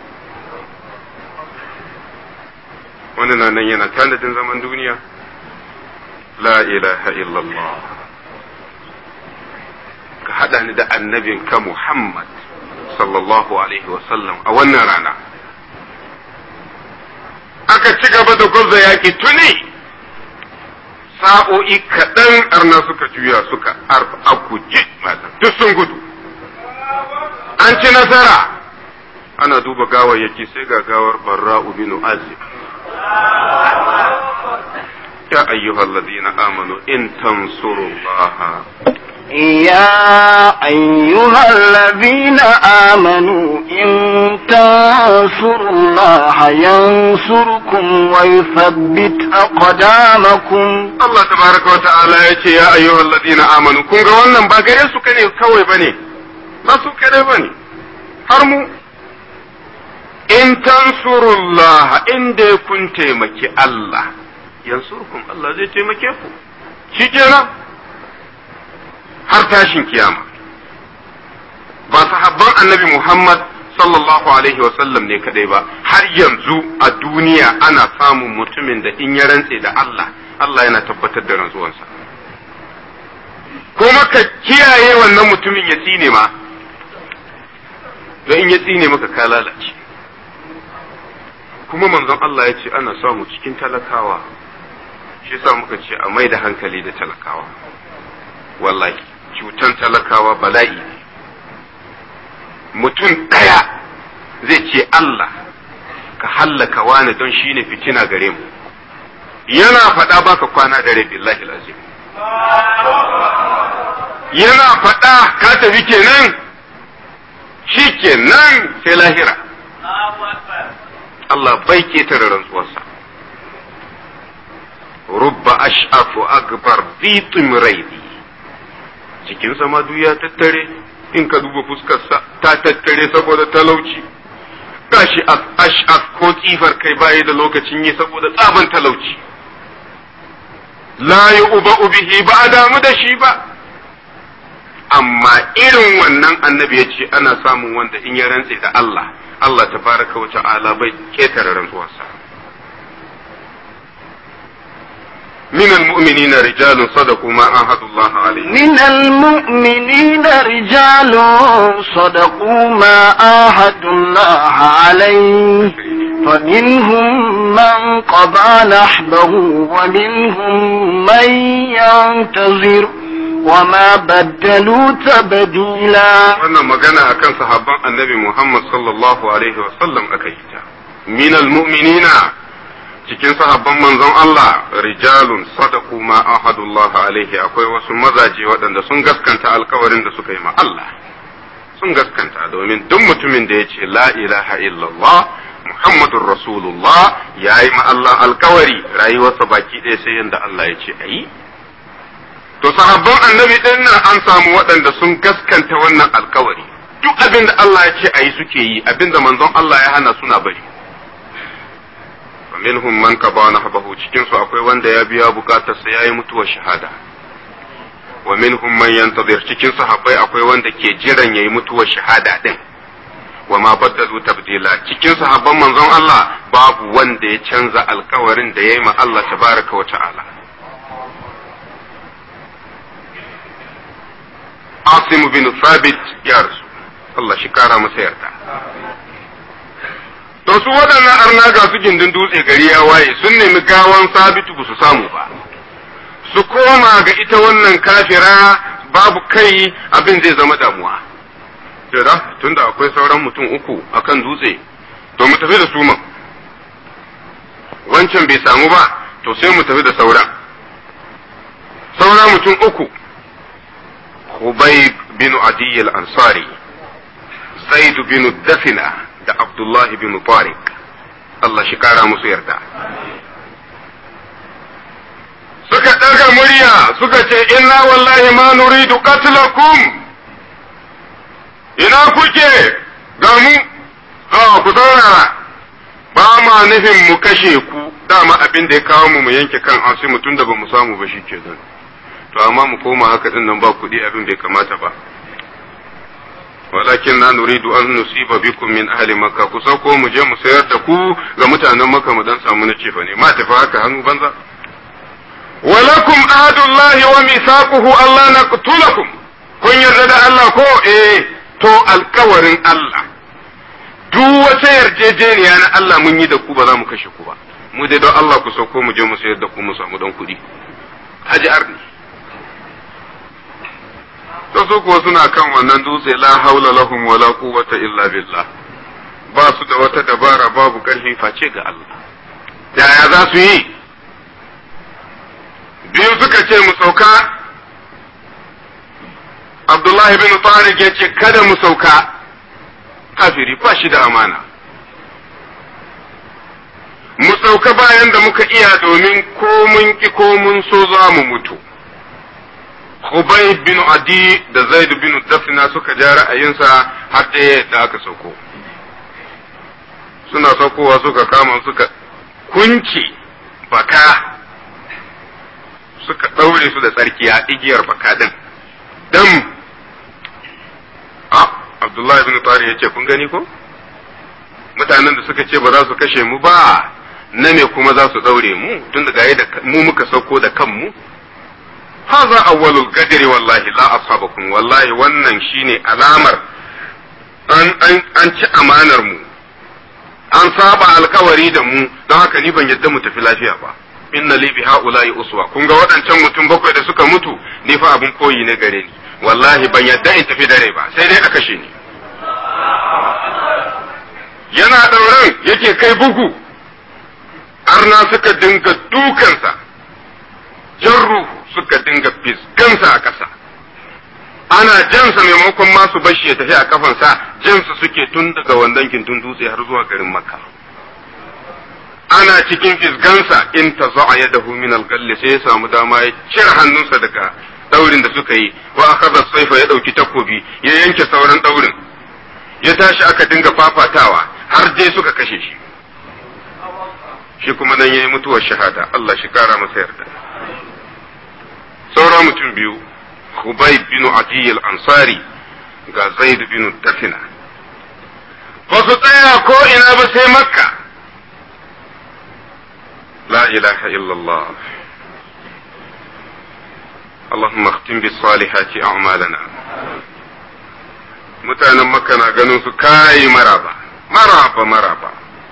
[SPEAKER 2] wani na nan yana tanadin zaman duniya la ilaha illallah ka hada ni da annabinka Muhammad sallallahu alaihi wa sallam a wannan rana aka ci gaba da gwabza yaƙi tuni sa'o'i kaɗan arna suka juya suka a guje duk sun gudu an ci nasara ana duba gawayyaki sai ga gawar barra'u bin azib ya ayyuhal ladina amanu in tansurullaha
[SPEAKER 1] يا أيها الذين آمنوا إن تنصروا الله ينصركم ويثبت أقدامكم
[SPEAKER 2] Allah tabaraka wa ta'ala ya ce ya ayyuhal ladina amanu kun ga wannan ba gare su kane kawai bane ba su kare bane har mu in tansurullah in dai kun taimaki Allah yansurkum Allah zai taimake ku shi kenan har tashin kiyama ba sahabban annabi Muhammad sallallahu alaihi sallam ne kadai ba har yanzu a duniya ana samun mutumin da in ya rantse da Allah Allah yana tabbatar da rantsuwansa kuma ka kiyaye wannan mutumin ya tsine ma don in ya tsine maka ka lalace kuma manzon Allah ya ce ana samu cikin talakawa shi sa muka ce a mai da hankali da talakawa wallahi cutan talakawa bala'i ne mutum ɗaya zai ce Allah ka hallaka wani don shi ne fitina gare mu yana faɗa baka kwana da rai billahi lazim yana faɗa ka tafi kenan shi kenan sai lahira Allah bai ketare rantsuwarsa rubba ash'afu akbar bi timraidi jikinsa ma duk ya tattare in ka duba fuskarsa ta tattare saboda talauci gashi ash'af ko tsifar kai baya da lokacin yi saboda tsaban talauci la uba bihi ba a damu da shi ba amma irin wannan annabi ya ce ana samun wanda in ya rantse da Allah Allah tabaraka wa ta'ala bai ketare rantsuwarsa من المؤمنين رجال صدقوا ما عاهدوا الله عليه
[SPEAKER 1] من المؤمنين رجال صدقوا ما عاهدوا الله عليه فمنهم من قضى نحبه ومنهم من ينتظر وما بدلوا تبديلا
[SPEAKER 2] wannan magana akan sahabban annabi Muhammad sallallahu alaihi wa sallam aka yi ta min almu'minina cikin sahabban manzon Allah rijalun sadaku ma ahadullah alaihi akwai wasu mazaje waɗanda sun gaskanta alkawarin da suka yi ma Allah sun gaskanta domin duk mutumin da ya ce la ilaha illallah Muhammadur Rasulullah ya yi ma Allah alkawari rayuwarsa baki ɗaya sai yadda Allah ya ce a yi. To sahabban annabi ɗin nan an samu waɗanda sun gaskanta wannan alkawari. Duk abin da Allah ya ce a yi suke yi, abin da manzon Allah ya hana suna bari. minhum man qada nahbahu cikin su akwai wanda ya biya bukatarsa yayi mutuwar shahada wa minhum man yantazir cikin sahabbai akwai wanda ke jiran yayi mutuwar shahada din wa ma baddalu tabdila cikin sahabban manzon Allah babu wanda ya canza alkawarin da yayi ma Allah tabaraka wa ta'ala Asim bin Thabit ya rasu Allah shi kara masa yarda to su waɗannan arna ga su gindin dutse gari ya waye sun nemi gawan sabitu ba su samu ba su koma ga ita wannan kafira babu kai abin zai zama damuwa jira tunda akwai sauran mutum uku akan dutse to mu tafi da su man wancan bai samu ba to sai mu tafi da sauran saura mutum uku Hubayb bin Adi al-Ansari Zaid bin Dafina da Abdullahi bin Tariq Allah shi kara musu yarda suka ɗaga murya suka ce inna wallahi ma nuridu qatlakum ina kuke ga mu ha ku saurara ba ma nufin mu kashe ku dama abin da ya kawo mu mu yanke kan asimu tun da ba mu samu ba shikenan to amma mu koma haka din nan ba kuɗi abin bai kamata ba walakin na nuridu an nusiba bikum min ahli makka ku sauko mu je mu sayar da ku ga mutanen makka mu dan samu na cefa ne ma tafi haka hannu banza walakum ahadullahi wa mithaquhu Allah naqtulakum kun yarda da Allah ko eh to alkawarin Allah duk wata yarjejeniya na Allah mun yi da ku ba za mu kashe ku ba mu dai don Allah ku sauko mu je mu sayar da ku mu samu dan kuɗi haji arni ta su kuwa suna kan wannan dutse la haula lahum wala quwwata illa billah ba su da wata dabara babu karfi face ga Allah yaya za su yi biyu suka ce mu sauka Abdullahi bin Tariq ya ce kada mu sauka kafiri ba shi da amana mu sauka bayan da muka iya domin ko mun ki ko mun so za mu mutu Ubay bin Adi da Zaid bin Dafna suka ja ra'ayinsa har ɗaya da aka sauko. Suna saukowa suka kama suka kunce baka suka ɗaure su da tsarkiya igiyar baka din. Dam! Ah, Abdullahi bin Tari ya ce, kun gani ko? Mutanen da suka ce ba za su kashe mu ba, na me kuma za su ɗaure mu, tun da mu muka sauko da kanmu. هذا أول القدر والله لا أصابكم والله wannan shine alamar an an an ci amanar mu an saba alkawari da mu don haka ni ban yadda mu tafi lafiya ba inna li bi haula'i uswa kun ga waɗancan mutum bakwai da suka mutu ni fa abin koyi ne gare ni wallahi ban yadda in tafi dare ba sai dai a kashe ni yana ɗauran yake kai arna suka dinga dukansa jarru suka dinga fiskansa a ƙasa ana jansa maimakon masu bashi ya tafi a kafansa jansa suke tun daga wandan gindin dutse har zuwa garin makka ana cikin fisgansa in ta za'a ya dahu min alƙalli sai ya samu dama ya cire hannunsa daga daurin da suka yi wa aka saifa ya ɗauki takobi ya yanke sauran daurin ya tashi aka dinga fafatawa har dai suka kashe shi shi kuma nan yayi mutuwar shahada Allah shi kara masa yarda saura mutum biyu Hubay bin Adi al-Ansari ga Zaid bin Dafina ba su tsaya ko ina ba sai Makka la ilaha illallah اللهم اختم بالصالحات أعمالنا mutanen makka na ganin su kayi maraba maraba maraba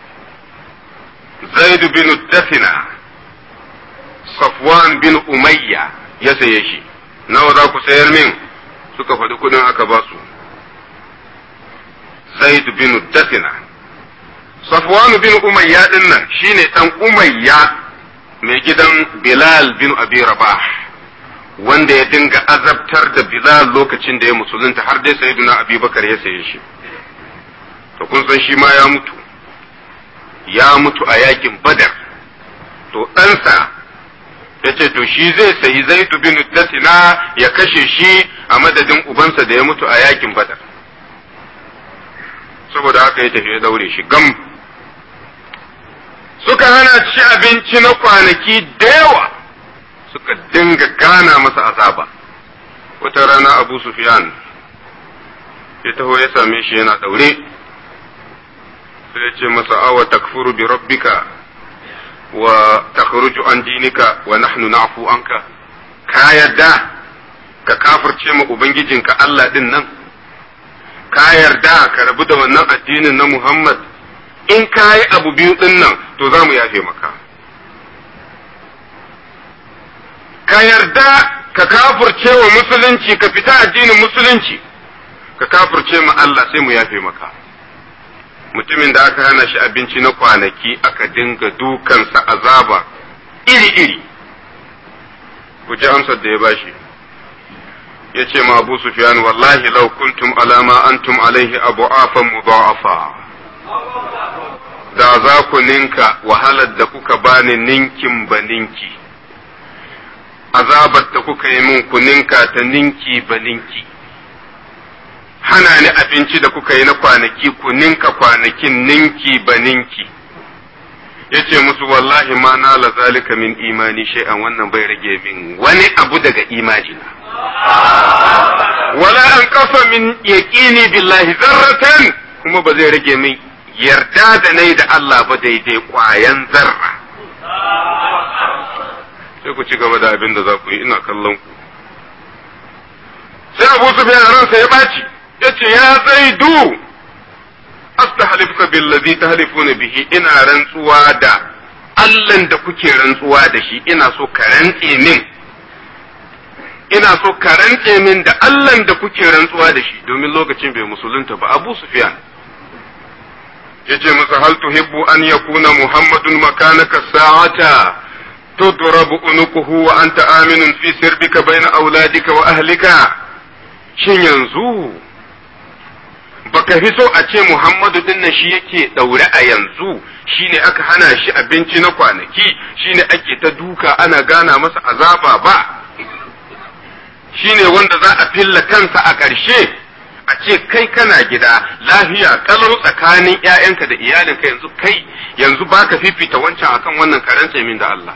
[SPEAKER 2] zaid bin dafina safwan bin umayya ya saye shi nawa za ku sayar min suka faɗi kudin aka ba su zaid bin dafina safwan bin umayya din nan shine dan umayya mai gidan bilal bin abi rabah wanda ya dinga azabtar da Bilal lokacin da ya musulunta har dai sayyiduna Abubakar ya saye shi to kun san shi ma ya mutu ya mutu a yakin badar to ɗansa ya ce to shi zai sayi zaitu bin dasina ya kashe shi a madadin ubansa da ya mutu a yakin badar saboda haka ya tafi ya daure shi gam suka hana ci abinci na kwanaki da yawa suka dinga gana masa azaba wata rana abu sufyan ya taho ya same shi yana daure sai ya ce masa awa takfuru bi rabbika wa takhruju an dinika wa nahnu na'fu anka ka yarda ka kafirce ma ubangijinka Allah din nan ka yarda ka rabu da wannan addinin na Muhammad in ka yi abu biyu din nan to za mu yafe maka ka yarda ka kafirce wa musulunci ka fita addinin musulunci ka kafirce ma Allah sai mu yafe maka mutumin da aka hana shi abinci na kwanaki aka dinga dukansa azaba iri-iri ku ji amsar da ya bashi ya ce ma abu sufyan wallahi lau kuntum alama antum alaihi abu afan mudha'afa da za ku ninka wahalar da kuka bani ninkin ba ninki azabar da kuka yi min ku ninka ta ninki ba ninki hana ni abinci da kuka yi na kwanaki ku ninka kwanakin ninki ba ninki yace musu wallahi ma na la zalika min imani shay'an wannan bai rage min wani abu daga imani na wala an kafa min yaqini billahi zarratan kuma ba zai rage min yarda da nai da Allah ba daidai kwayan zarra sai ku ci gaba da abin da za ku yi ina kallon ku sai Abu Sufyan ransa ya baci yace ya zaidu astahlifka billazi tahlifuna bihi ina rantsuwa da Allahn da kuke rantsuwa da shi ina so ka rantse min ina so ka rantse min da Allahn da kuke rantsuwa da shi domin lokacin bai musulunta ba Abu Sufyan yace masa hal tuhibbu an yakuna Muhammadun makanaka sa'ata tudrabu unukuhu wa anta aminun fi sirbika baina auladika wa ahlika shin yanzu baka fi so a ce Muhammadu din nan shi yake daure a yanzu shine aka hana shi abinci na kwanaki shine ake ta duka ana gana masa azaba ba shine wanda za a filla kansa a ƙarshe a ce kai kana gida lafiya kalau tsakanin ‘ya'yanka da iyalinka yanzu kai yanzu baka fifita wancan akan wannan karen min da Allah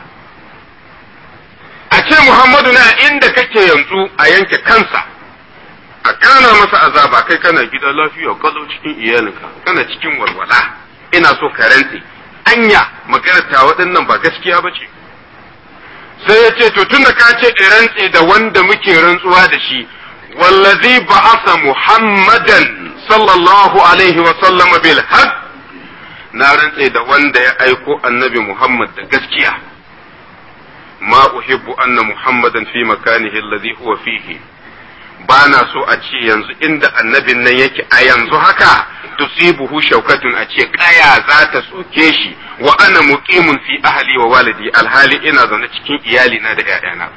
[SPEAKER 2] a ce Muhammadu na inda kake yanzu a yanke kansa a kana masa azaba kai kana gida lafiya kalau cikin iyalinka kana cikin walwala ina so ka rantse anya maganar ta waɗannan ba gaskiya ba ce sai ya ce to tunda ka ce in rantse da wanda muke rantsuwa da shi wallazi ba'asa muhammadan sallallahu alaihi wa sallam bil haqq na rantse da wanda ya aiko annabi muhammad da gaskiya ma uhibbu anna muhammadan fi makanihi alladhi huwa fihi ba na so a ce yanzu inda annabin nan yake a yanzu haka tusibuhu shaukatun a ce kaya za ta soke shi wa ana muqimun fi ahli wa walidi alhali ina zaune cikin iyali na da ƴaƴana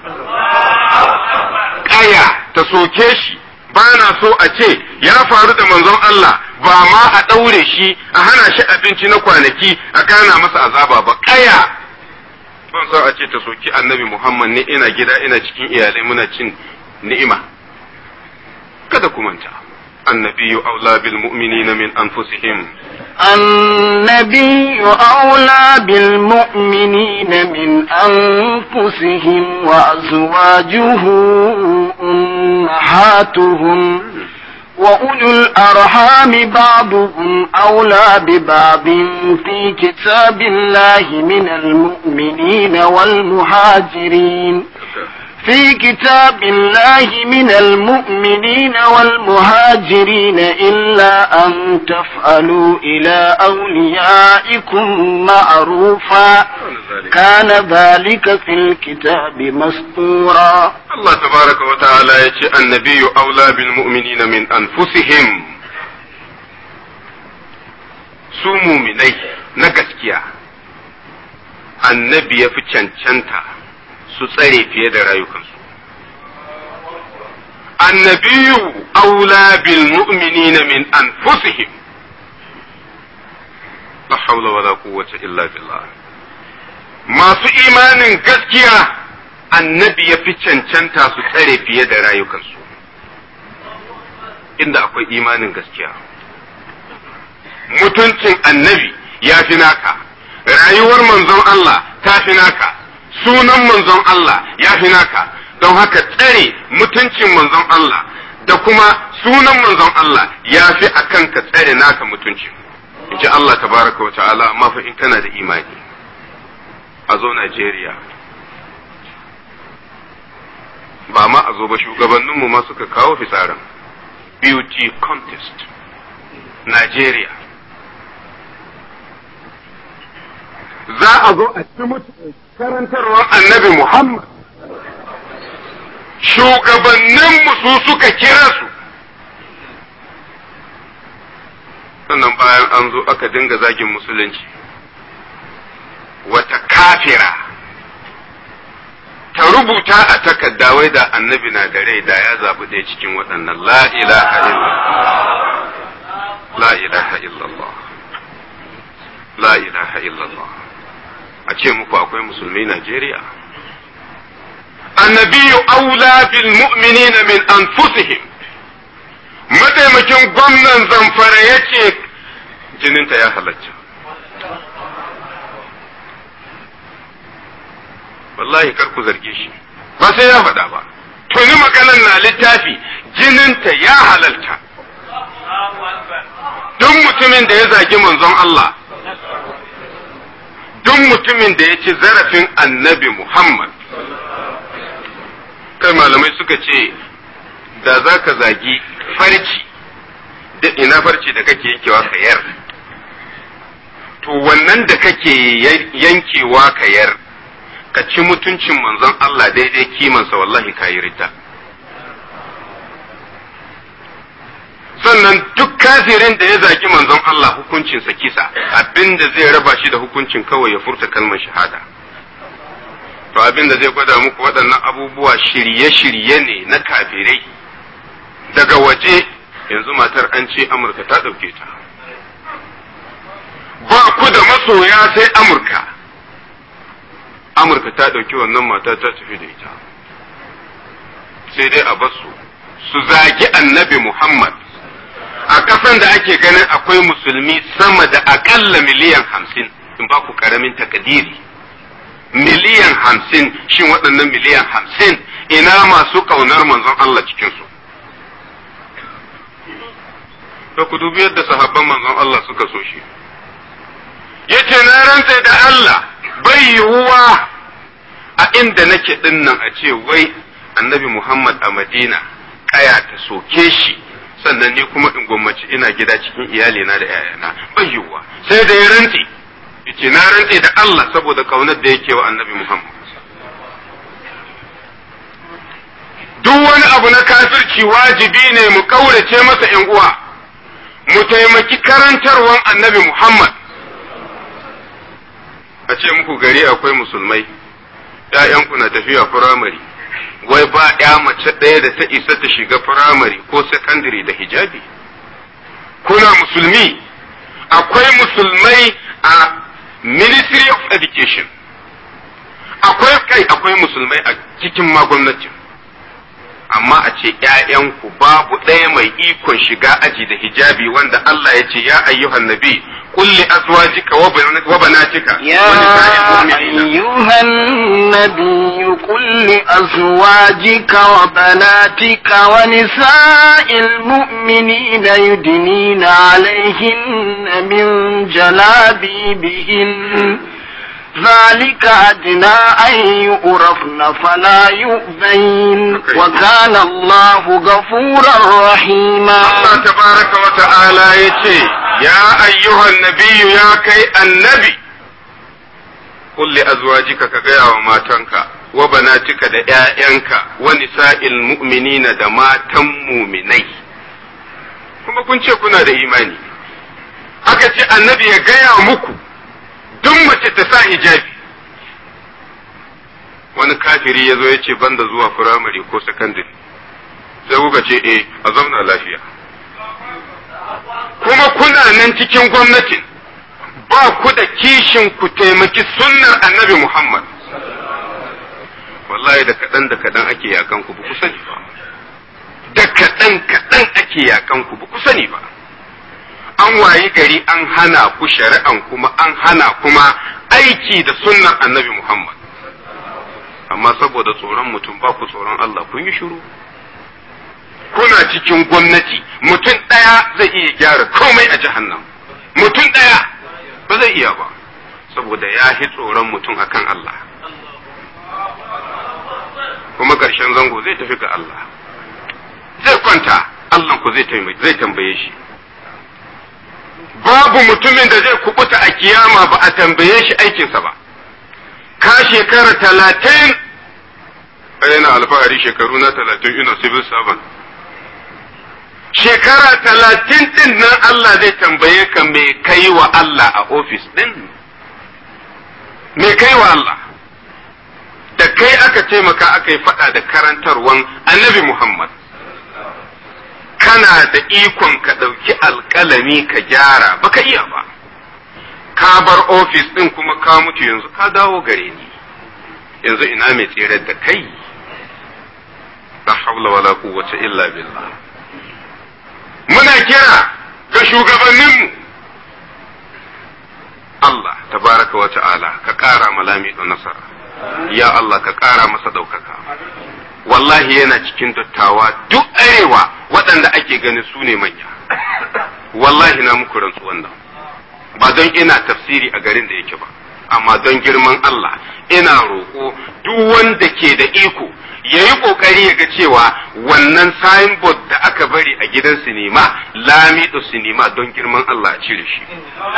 [SPEAKER 2] kaya ta soke shi ba na so a ce ya faru da manzon Allah ba ma a ɗaure shi a hana shi abinci na kwanaki a gana masa azaba ba kaya ban so a ce ta soki annabi Muhammad ne ina gida ina cikin iyalai muna cin ni'ima kada ku manta annabi aula bil mu'minina min anfusihim
[SPEAKER 1] النبي أولى بالمؤمنين من أنفسهم وأزواجه أمهاتهم وأولو الأرحام بعضهم أولى ببعض في كتاب الله من المؤمنين والمهاجرين في كتاب الله من المؤمنين والمهاجرين إلا أن تفعلوا إلى أوليائكم معروفا كان ذلك في الكتاب مسطورا
[SPEAKER 2] الله تبارك وتعالى يتي النبي أولى بالمؤمنين من أنفسهم سوموا مني نكسكيا النبي في cancanta su tsare fiye da rayukansu. Annabiyu aula bil mu'minina min anfusihim la haula wala quwwata illa billah masu imanin gaskiya annabi ya fi cancanta su tsare fiye da rayukansu inda akwai imanin gaskiya mutuncin annabi ya fi naka rayuwar manzon Allah ta fi naka sunan manzon Allah ya fi naka don haka tsare mutuncin manzon Allah da kuma sunan manzon Allah ya fi akan ka tsare naka mutuncin in ji Allah tabaraka wa ta'ala amma fa in kana da imani a zo Najeriya ba ma a zo ba shugabanninmu ma suka kawo fitsarin beauty contest Najeriya za a zo a ci mutu karantarwar annabi Muhammad shugabanninmu su suka kira su sannan bayan an zo aka dinga zagin musulunci wata kafira ta rubuta a takarda wai da annabi na da rai da ya zaɓi ɗaya cikin waɗannan la ilaha illallah la ilaha illallah la ilaha illallah a ce muku akwai musulmi Najeriya annabiyu aula bil mu'minina min anfusihim mataimakin gwamnan zamfara ya ce jininta ya halatta wallahi kar ku zarge shi ba sai ya faɗa ba tuni maganan na littafi jininta ya halalta duk mutumin da ya zagi manzon Allah duk mutumin da ya ci zarafin annabi Muhammad kai malamai suka ce da za ka zagi farci da ina farci da kake yankewa ka yar to wannan da kake yankewa ka yar ka ci mutuncin manzon Allah daidai kimansa wallahi ka yi rita sannan duk kafirin da ya zagi manzon Allah hukuncinsa kisa abinda zai raba shi da hukuncin kawai ya furta kalmar shahada to abinda zai gwada muku waɗannan abubuwa shirye-shirye ne na kafirai daga waje yanzu matar an ce amurka ta ɗauke ta ba ku da masoya sai amurka amurka ta ɗauki wannan mata ta tafi da ita sai dai a basu su zagi annabi muhammad a ƙasan da ake ganin akwai musulmi sama da aƙalla miliyan hamsin in ba ku ƙaramin takadiri miliyan hamsin shin waɗannan miliyan hamsin ina masu ƙaunar manzon Allah cikinsu da ku dubi yadda sahabban manzon Allah suka so shi yace na rantse da Allah bai yiwuwa a inda nake dinnan a ce wai annabi Muhammad a Madina kaya ta soke shi sannan ni kuma in gwammaci ina gida cikin iyalina da yayana bai yiwuwa sai da ya rantse yace na rantse da Allah saboda kaunar da yake wa annabi Muhammad duk wani abu na kafirci wajibi ne mu kaurace masa yan uwa mu taimaki karantarwan annabi Muhammad a ce muku gari akwai musulmai ‘ya'yanku na tafiya firamare wai ba ‘ya mace ɗaya da ta isa ta shiga firamare ko sakandare da hijabi kuna musulmi akwai musulmai a ministry of education akwai kai akwai musulmai a cikin ma gwamnatin amma a ce ‘ya'yanku babu ɗaya mai ikon shiga aji da hijabi wanda Allah ya ce ya ayyuhan nabi kulli azwajika wa banatika
[SPEAKER 1] يا أيها النبي قل لأزواجك وبناتك ونساء المؤمنين يدنين عليهن من جلابيبهن ذلك أدنى أن يؤرفن فلا يؤذين وكان الله غفورا رحيما
[SPEAKER 2] Allah tabaraka wa ta'ala ya ce, Ya ayyuhan nabiyu ya kai annabi, kulli azwajika ka gaya wa matanka, wa banatika da ‘ya'yanka, wa nisa'il mu'minina da matan muminai. Kuma kun ce kuna da imani, aka ce annabi ya gaya muku, duk mace ta sa hijabi. Wani kafiri ya zo ya ce banda zuwa firamare ko sakandare. sai kuka ce eh a zauna lafiya kuma kuna nan cikin gwamnatin ba
[SPEAKER 3] ba ku da kishin ku taimaki sunnar annabi Muhammad wallahi da kaɗan da kaɗan ake yakan ku ba ku sani ba da kaɗan kaɗan ake yakan ku ba ku sani ba an wayi gari an hana ku shari'an kuma an hana kuma aiki da sunnar annabi Muhammad amma saboda tsoron mutum ba ku tsoron Allah kun yi shiru kuna cikin gwamnati mutum ɗaya zai iya gyara komai a jahannam mutum ɗaya ba zai iya ba saboda ya fi tsoron mutum akan Allah kuma ƙarshen zango zai tafi ga Allah zai kwanta Allah ku zai tambaye shi babu mutumin da zai kubuta a kiyama ba a tambaye shi aikinsa ba ka shekara talatin yana alfahari shekaru na talatin ina civil servant shekara talatin din nan Allah zai tambaye ka me kai wa Allah a ofis din me kai wa Allah da kai aka taimaka aka yi faɗa da karantarwan annabi Muhammad kana da ikon ka ɗauki alƙalami ka gyara baka iya ba ka bar ofis ɗin kuma ka mutu yanzu ka dawo gare ni yanzu ina mai tsere da kai la hawla wala quwwata illa billah muna kira ga shugabanninmu Allah tabaraka wa ta'ala ka ƙara malami da nasara ya Allah ka ƙara masa ɗaukaka wallahi yana cikin dattawa duk arewa waɗanda ake ganin su ne manya wallahi na muku rantsu wannan ba don ina tafsiri a garin da yake ba amma don girman Allah ina roƙo duk wanda ke da iko ya yi ƙoƙari ya ga cewa wannan signboard da aka bari a gidan sinima lamido sinima don girman Allah a cire shi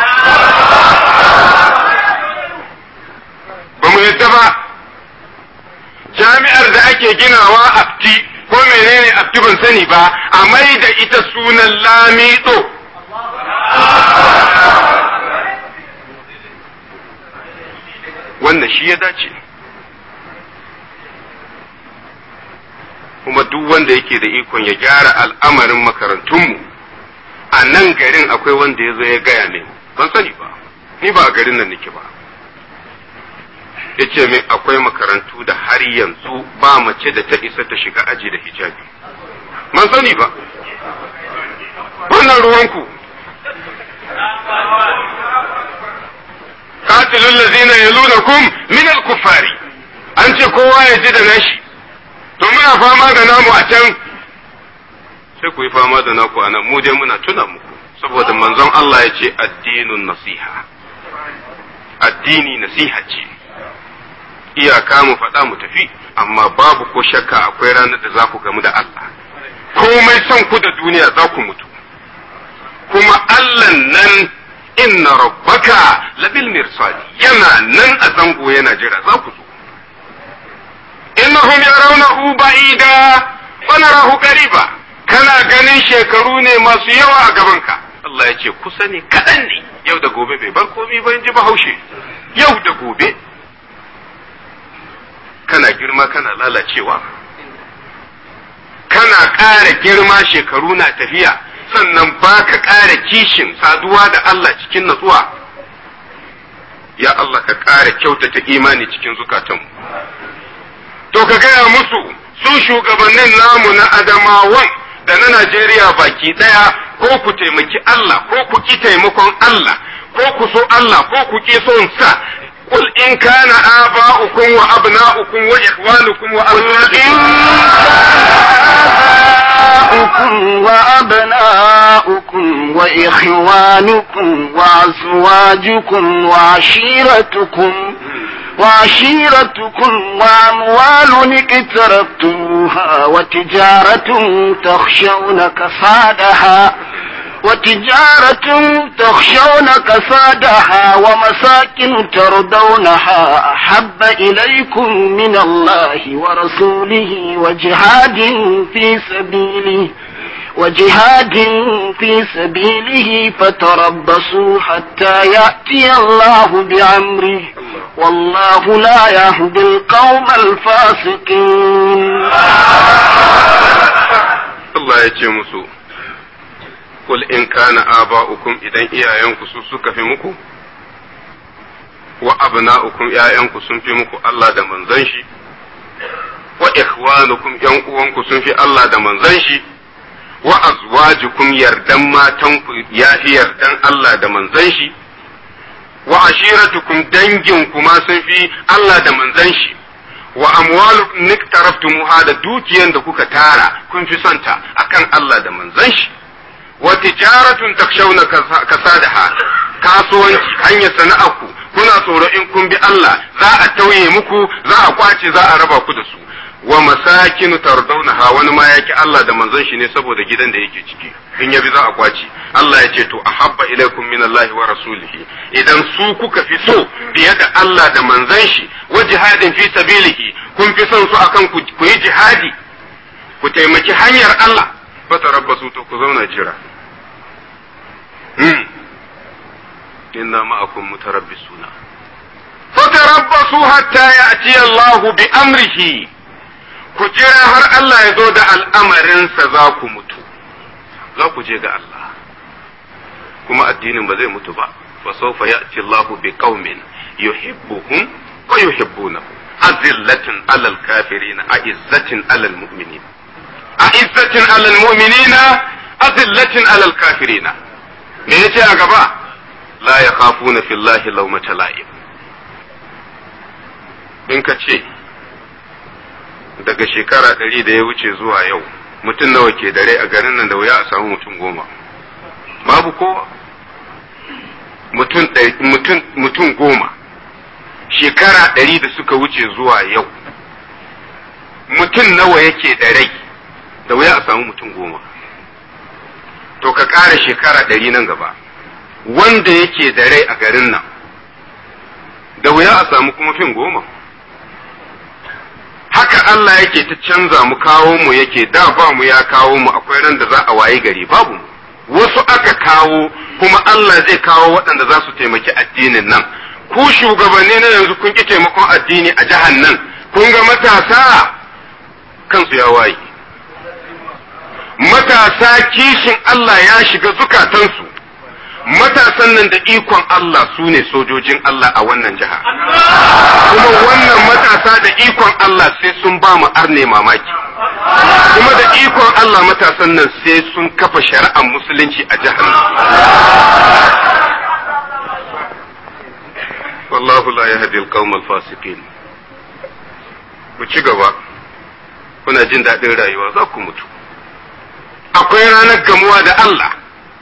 [SPEAKER 3] ba mu yadda ba jami'ar da ake ginawa afti ko menene afti ban sani ba a mai da ita sunan lamido wannan shi ya dace kuma duk wanda yake da ikon ya gyara al'amarin makarantunmu a nan garin akwai wanda ya zo ya gaya min ban sani ba ni ba a garin nan nake ba ya ce min akwai makarantu da har yanzu ba mace da ta isa ta shiga aji da hijabi ban sani ba wannan ruwanku qatilul ladzina yalunakum min al-kuffari an ce kowa ya ji da nashi to muna fama da namu a can sai ku yi fama da naku a nan mu dai muna tuna muku saboda manzon Allah ya ce addinun nasiha addini nasiha ce iyaka mu faɗa mu tafi amma babu ko shakka akwai ranar da za ku gamu da Allah komai son ku da duniya za ku mutu kuma Allah nan inna rabbaka labil mirsadi yana nan a zango yana jira za ku zo innahum yarawnahu ba'ida wa narahu qariba kana ganin shekaru ne masu yawa a gabanka Allah ya ce kusa ne kaɗan ne yau da gobe bai bar komai ba in ji bahaushe yau da gobe kana girma kana lalacewa kana ƙara girma shekaru na tafiya sannan ba ka ƙara kishin saduwa da Allah cikin natsuwa ya Allah ka ƙara kyautata imani cikin zukatanmu to ka gaya musu su shugabannin namu na adamawan da na Najeriya baki ɗaya ko ku taimaki Allah ko ku ki taimakon Allah ko ku so Allah ko ku ki son sa قل إن كان آباؤكم وأبناؤكم وإخوانكم
[SPEAKER 1] آباؤكم وأبناؤكم وإخوانكم وأزواجكم وعشيرتكم وعشيرتكم وأموال اقترفتموها وتجارة تخشون كسادها وتجارة تخشون كسادها ومساكن ترضونها أحب إليكم من الله ورسوله وجهاد في سبيله وجهاد في سبيله فتربصوا حتى يأتي الله بأمره والله لا يهدي القوم الفاسقين
[SPEAKER 3] الله يجي kul in kana aba'ukum idan iyayenku su suka fi muku wa abna'ukum ƴaƴanku sun fi muku Allah da manzon shi wa ikhwanukum ƴan uwanku sun fi Allah da manzon shi wa azwajukum yardan matanku ya fi yardan Allah da manzon shi wa ashiratukum danginku ma sun fi Allah da manzon shi wa amwalu niktaraftumuha da dukiyan da kuka tara kun fi santa akan Allah da manzon shi wa tijaratun takshawna kasadaha kasuwanci hanyar sana'arku kuna tsoro in kun bi Allah za a tauye muku za a kwace za a raba ku da su wa masakinu tardawnaha wani ma yaki Allah da manzon shi ne saboda gidan da yake ciki in yabi za a kwace Allah ya ce to ahabba ilaikum min Allah wa rasulihi idan su kuka fi so biye da Allah da manzon shi wa jihadin fi sabilihi kun fi son su akan ku yi jihadi ku taimaki hanyar Allah fa tarabbasu to ku zauna jira hmm inna ma'akum mutarabbisuna fatarabbasu hatta ya'ti Allah bi amrihi ku jira har Allah ya zo da al'amarinsa za ku mutu za ku je ga Allah kuma addinin ba zai mutu ba fa sawfa ya'ti Allah bi qaumin yuhibbuhum wa yuhibbunahu azillatin alal kafirin a'izzatin alal mu'minin a'izzatin alal mu'minina azillatin alal kafirin me yace a gaba la yakhafuna fillahi lawmata la'im in ka ce daga shekara ɗari da ya wuce zuwa yau mutum nawa ke dare a garin nan da wuya a samu mutum goma babu kowa mutum goma shekara ɗari da suka wuce zuwa yau mutum nawa yake da rai da wuya a samu mutum goma to ka ƙara shekara ɗari nan gaba wanda yake da rai a garin nan da wuya a samu kuma fin goma haka Allah yake ta canza mu kawo mu yake da ba mu ya kawo mu akwai ran da za a wayi gari babu wasu aka kawo kuma Allah zai kawo waɗanda za su taimaki addinin nan ku shugabanni na yanzu kun ki taimakon addini a jihar nan kun ga matasa kansu ya waye matasa kishin Allah ya shiga zukatansu matasan nan da ikon Allah su ne sojojin Allah a wannan jiha. Kuma wannan matasa da ikon Allah sai sun ba mu arne mamaki. Kuma da ikon Allah matasan nan sai sun kafa shari'ar musulunci a jihar nan. Wallahu la yahdi al-qawm al-fasiqin. Ku ci gaba. Kuna jin daɗin rayuwa za ku mutu. Akwai ranar gamuwa da Allah.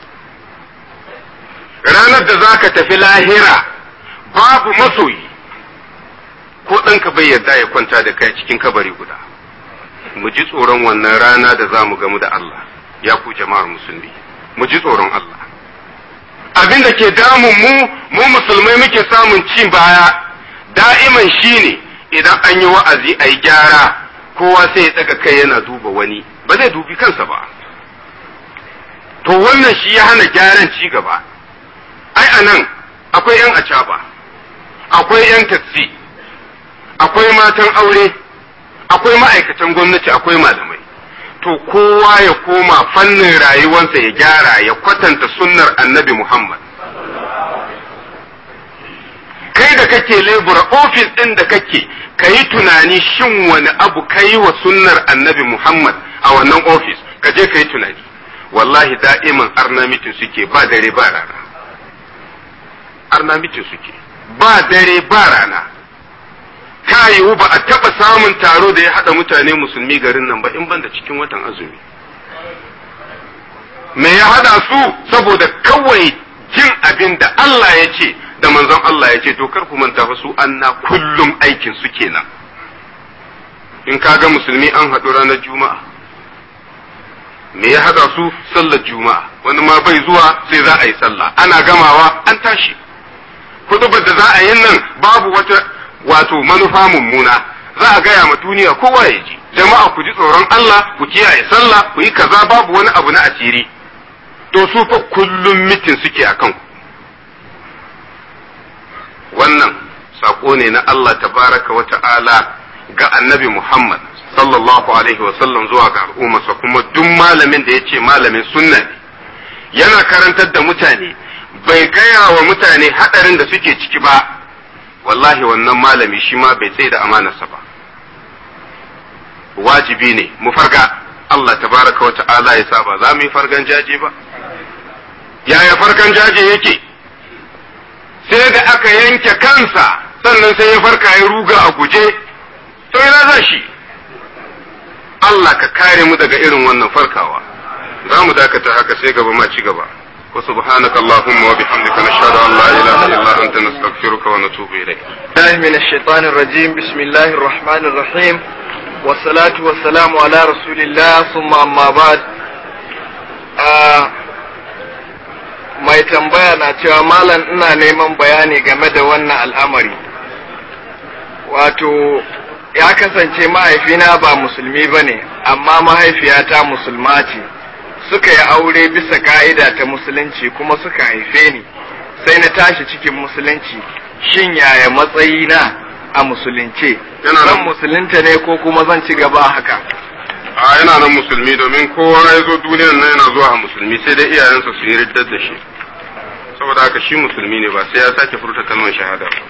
[SPEAKER 3] ranar da za ka tafi lahira babu masoyi ko ɗanka bai yarda ya kwanta da kai cikin kabari guda mu ji tsoron wannan rana da za mu gamu da Allah ya ku jama'ar musulmi mu ji tsoron Allah abin da ke damun mu mu musulmai muke samun ci baya da'iman shine idan an yi wa'azi a yi gyara kowa sai ya daga kai yana duba wani ba zai dubi kansa ba to wannan shi ya hana gyaran ci gaba ai a nan akwai 'yan acaba akwai 'yan taksi akwai matan aure akwai ma'aikatan gwamnati akwai malamai to kowa ya koma fannin rayuwarsa ya gyara ya kwatanta sunnar annabi muhammad kai da kake lebura ofis ɗin da kake ka yi tunani shin wani abu ka yi wa sunnar annabi muhammad a wannan ofis ka je ka yi tunani wallahi da'iman arnamitin suke ba dare ba rana arnamitin suke ba dare ba rana ta yiwu ba a taɓa samun taro da ya haɗa mutane musulmi garin nan ba in ban da cikin watan azumi me ya haɗa su saboda kawai jin abin da Allah ya ce da manzon Allah ya ce to kar ku manta fa su anna kullum aikin su kenan in ka ga musulmi an haɗu ranar juma'a me ya haɗa su sallar juma'a wani ma bai zuwa sai za a yi sallah ana gamawa an tashi hudubar da za a yi nan babu wata wato manufa mummuna za a gaya ma duniya kowa ya ji jama'a ku ji tsoron Allah ku kiyaye sallah ku yi kaza babu wani abu na asiri to su fa kullum mitin suke a kanku wannan sako ne na Allah tabaraka wa ta'ala ga annabi Muhammad sallallahu alaihi wa sallam zuwa ga al'ummarsa kuma duk malamin da ya ce malamin sunna ne yana karantar da mutane bai gaya wa mutane hadarin da suke ciki ba wallahi wannan malami shi ma bai tsaye da amanarsa ba wajibi ne mu farga Allah tabaraka wa ta'ala ya sa ba za mu yi fargan jaje ba yaya farkan jaje yake sai da aka yanke kansa sannan sai ya farka ya ruga a guje to ina za shi Allah ka kare mu daga irin wannan farkawa za mu dakata haka sai gaba ma ci gaba wa subhanaka allahumma wa bihamdika nashhadu an la ilaha illa anta nastaghfiruka wa natubu ilayk
[SPEAKER 4] الله من الشيطان الرجيم بسم الله الرحمن الرحيم والصلاة والسلام على رسول الله ثم أما بعد آه mai tambaya na cewa malam ina neman bayani game da wannan al'amari wato ya kasance mahaifina ba musulmi ba ne amma mahaifiyata musulma ce suka yi aure bisa ka'ida ta musulunci kuma suka haife ni sai na tashi cikin musulunci shin yaya matsayina a musulunce
[SPEAKER 3] Yana nan-
[SPEAKER 4] zan musulunta ne ko kuma zan ci gaba haka
[SPEAKER 3] a yana nan musulmi domin kowa ya zo duniyar nan yana zuwa a musulmi sai dai iyayensa su yi riddar da shi saboda haka shi musulmi ne ba sai ya sake furta kalmar shahada ba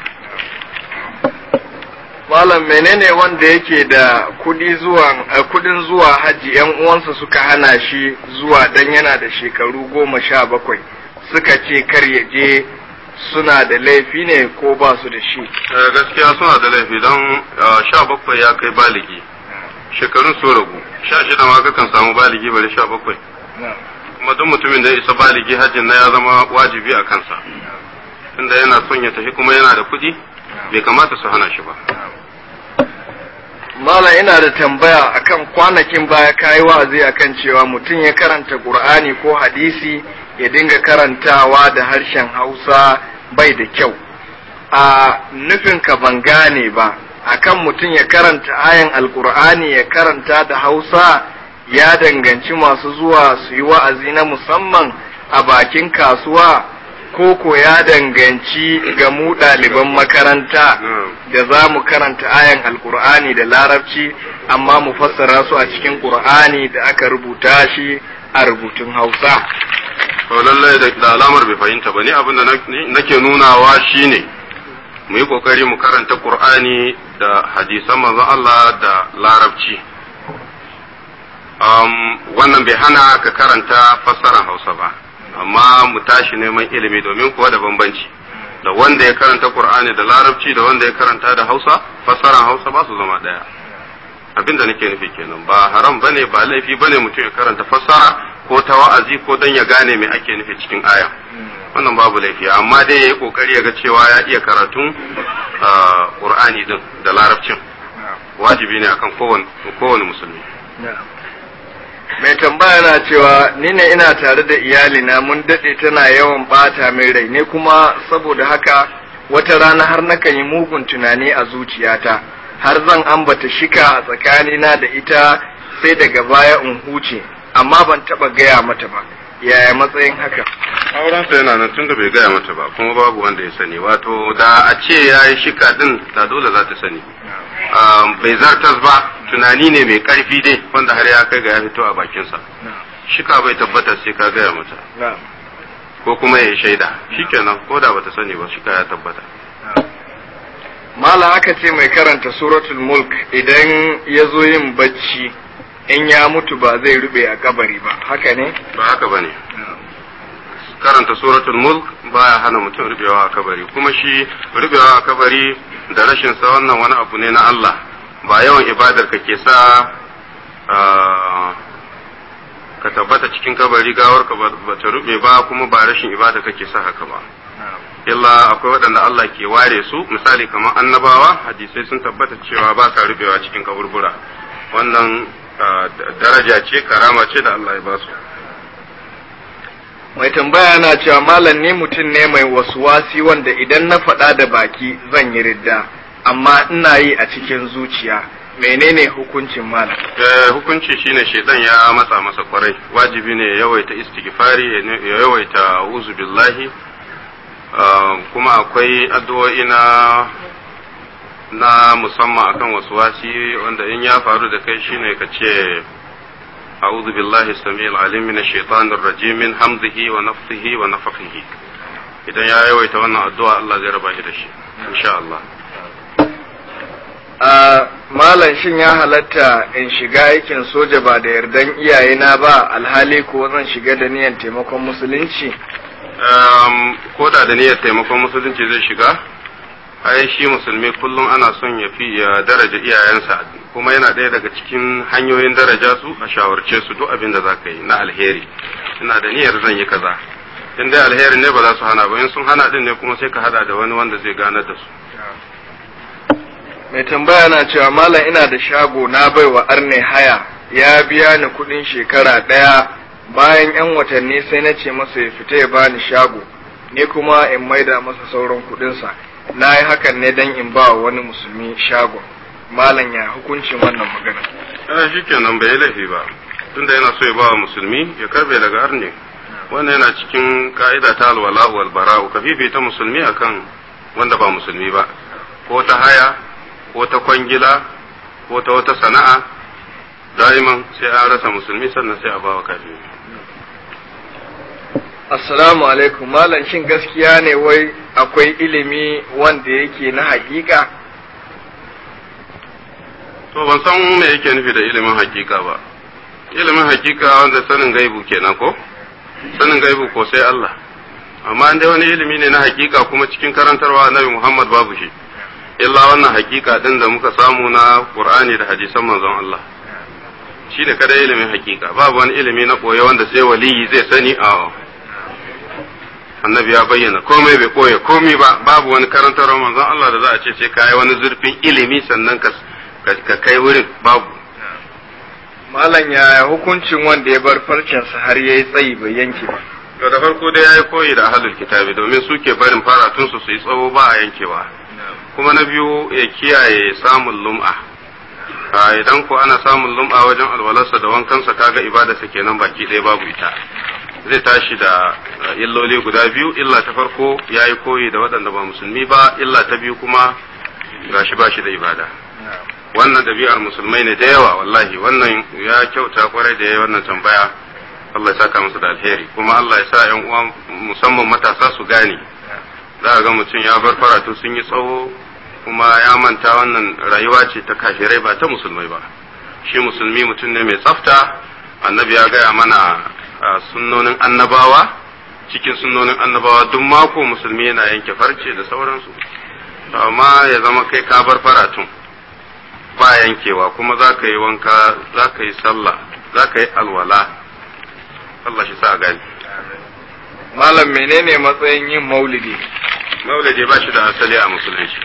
[SPEAKER 4] Malam menene wanda yake da kudi zuwa eh, kudin zuwa haji yan uwansa suka hana shi zuwa dan yana da shekaru goma sha bakwai suka ce kar ya je suna da laifi ne ko ba su da shi.
[SPEAKER 3] Eh, gaskiya suna da laifi don sha bakwai ya kai baligi shekarun so ragu sha shida ma kakan samu baligi bari sha bakwai kuma duk mutumin da ya isa baligi hajjin na ya zama wajibi a kansa tunda yana son ya tafi kuma yana da kuɗi bai kamata su hana shi ba
[SPEAKER 4] Malam ina da tambaya akan kwanakin baya kayi wa'azi akan cewa mutum ya karanta Qur'ani ko hadisi ya dinga karantawa da harshen Hausa bai da kyau. A nufin ka ban gane ba, akan mutum ya karanta ayan Alƙur'ani ya karanta da Hausa ya danganci masu zuwa su yi wa'azi na musamman a bakin kasuwa ko ko ya danganci ga mu ɗaliban makaranta. da za mu karanta ayan alkur'ani da larabci amma mu fassara su a cikin qur'ani da aka rubuta shi a rubutun hausa
[SPEAKER 3] to lallai da da alamar bai fahimta ba ni abin da na- nake nunawa shine mu yi kokari mu karanta qur'ani da hadisan manzon Allah da larabci um, wannan bai hana ka karanta fassarar hausa ba amma mu tashi neman ilimi domin kuwa da bambanci da wanda ya karanta qur'ani da larabci da wanda ya karanta da hausa fassarar hausa ba su zama daya abin da nake nufi kenan ba haram bane ba laifi bane mutum ya karanta fassara ko ta wa'azi ko dan ya gane me ake nufi cikin aya wannan babu laifi amma dai yayi kokari ya ga cewa ya iya karatun ah, qur'ani din da larabcin wajibi ne akan kowane kowane musulmi
[SPEAKER 4] mai tambaya na cewa ni ne ina tare da iyalina mun daɗe tana yawan ɓata min rai ne kuma saboda haka wata rana har nakan yi mugun tunani a zuciyata har zan ambata shika a tsakanina da ita sai daga baya in huce amma ban taɓa gaya mata ba yaya matsayin haka
[SPEAKER 3] aurensa yana nan tunda bai gaya mata ba kuma babu wanda ya sani wato da a ce ya yi shika din da dole za ta sani Ah, bai zartas ba tunani ne mai karfi dai wanda har ya kai ga ya fito a bakinsa shika bai tabbata sai ka gaya mata ko kuma ya yi shaida shikenan ko da bata sani ba shika ya tabbata
[SPEAKER 4] Mala aka ce mai karanta suratul mulk idan ya zo yin bacci in ya mutu ba zai rube a kabari ba haka ne?
[SPEAKER 3] ba haka bane karanta suratul mulk baya hana mutum rubewa a kabari kuma shi rubewa a kabari da rashin sa wannan wani abu ne na Allah ba yawan ibadar ka ke sa ah, ka tabbata cikin kabari gawar ka ba ta rube ba kuma ba rashin ibada kake sa haka ba illa akwai waɗanda Allah ke ware su misali kamar annabawa hadisai sun tabbata cewa ba sa rubewa cikin kaburbura wannan ah, daraja ce karama ce da Allah ya ba su
[SPEAKER 4] Mai tambaya na cewa malam ni mutum ne mai wasuwasi wanda idan na faɗa da baki zan yi ridda amma ina yi a cikin zuciya menene hukuncin malam?
[SPEAKER 3] Eh, hukunci shine shaidan ya matsa masa kwarai wajibi ne ya yawaita istighfari ya ne- ya yawaita uzu billahi Ah, kuma akwai addu'o'i na na musamman akan wasu wasi wanda in ya faru da kai shine ka ce a'udhu billahi samil alim min shaitanir rajim min hamzihi wa nafthihi wa nafthihi idan ya yawaita wannan addu'a Allah zai raba shi da shi insha Allah
[SPEAKER 4] a malam shin ya halatta in shiga aikin soja ba da yardan iyayena ba alhali ko zan shiga da niyan taimakon musulunci
[SPEAKER 3] um, ko da da niyyar taimakon musulunci zai shiga ai shi musulmi kullum ana son ya fi ya daraja iyayensa kuma yana ɗaya daga cikin hanyoyin daraja su a shawarce su duk abin da za ka yi na alheri ina da niyyar zan yi kaza in dai alheri ne ba za su hana ba in sun hana din ne kuma sai ka hada da wani wanda zai ganar da su
[SPEAKER 4] mai tambaya na cewa malam ina da shago na baiwa arne haya ya biya ni kudin shekara ɗaya bayan yan watanni sai na ce masa ya fita ya bani shago ne kuma in maida masa sauran kudinsa na yi hakan ne don in ba wani musulmi shagon malam ya hukuncin wannan magana
[SPEAKER 3] eh shi kenan bai yi laifi ba tunda yana so ya ba wa musulmi ya karbe daga arne wannan yana cikin ka'ida ta alwala wal bara'u ka fifita musulmi akan wanda ba musulmi ba ko ta haya ko ta kwangila ko ta wata sana'a da'iman sai an rasa musulmi sannan sai a bawa kafiri
[SPEAKER 4] assalamu alaikum malam shin gaskiya ne wai akwai ilimi wanda yake na hakika
[SPEAKER 3] to ban san me yake nufi da ilimin hakika ba ilimin hakika wanda sanin gaibu kenan ko sanin gaibu ko sai Allah amma dai wani ilimi ne na hakika kuma cikin karantarwa annabi Muhammad babu shi illa wannan hakika din da muka samu na Qur'ani da hadisan manzon Allah shi ne kada ilimin hakika babu wani ilimi na koyo wanda sai waliyi zai sani a annabi ya bayyana komai bai koya komai ba babu wani karantarwa manzon Allah da za a ce sai kai wani zurfin ilimi sannan ka ka kai wurin babu
[SPEAKER 4] malam ya hukuncin wanda ya bar farcensa har yayi tsayi bai yanke ba
[SPEAKER 3] to da farko dai yayi koyi da ahlul kitabi domin suke barin faratun su su yi tsawo ba a yankewa kuma na biyu ya kiyaye samun lum'a a idan ko ana samun lum'a wajen alwalarsa da wankansa kaga ibadarsa kenan baki ɗaya babu ita zai tashi da illoli guda biyu illa ta farko yayi koyi da waɗanda ba musulmi ba illa ta biyu kuma gashi ba shi da ibada wannan ɗabi'ar musulmai ne da yawa wallahi wannan ya kyauta kwarai da ya wannan tambaya Allah ya saka musu da alheri kuma Allah ya sa ƴan uwa musamman matasa su gane za ga mutum ya bar faratu sun yi tsawo kuma ya manta wannan rayuwa ce ta kafirai ba ta musulmai ba shi musulmi mutum ne mai tsafta annabi ya gaya mana sunnonin annabawa cikin sunnonin annabawa duk mako musulmi yana yanke farce da sauransu amma ya zama kai ka bar faratun ba yankewa kuma za ka yi wanka za ka yi sallah za ka yi alwala Allah shi sa gani
[SPEAKER 4] malam menene matsayin yin maulidi
[SPEAKER 3] maulidi ba shi da asali a musulunci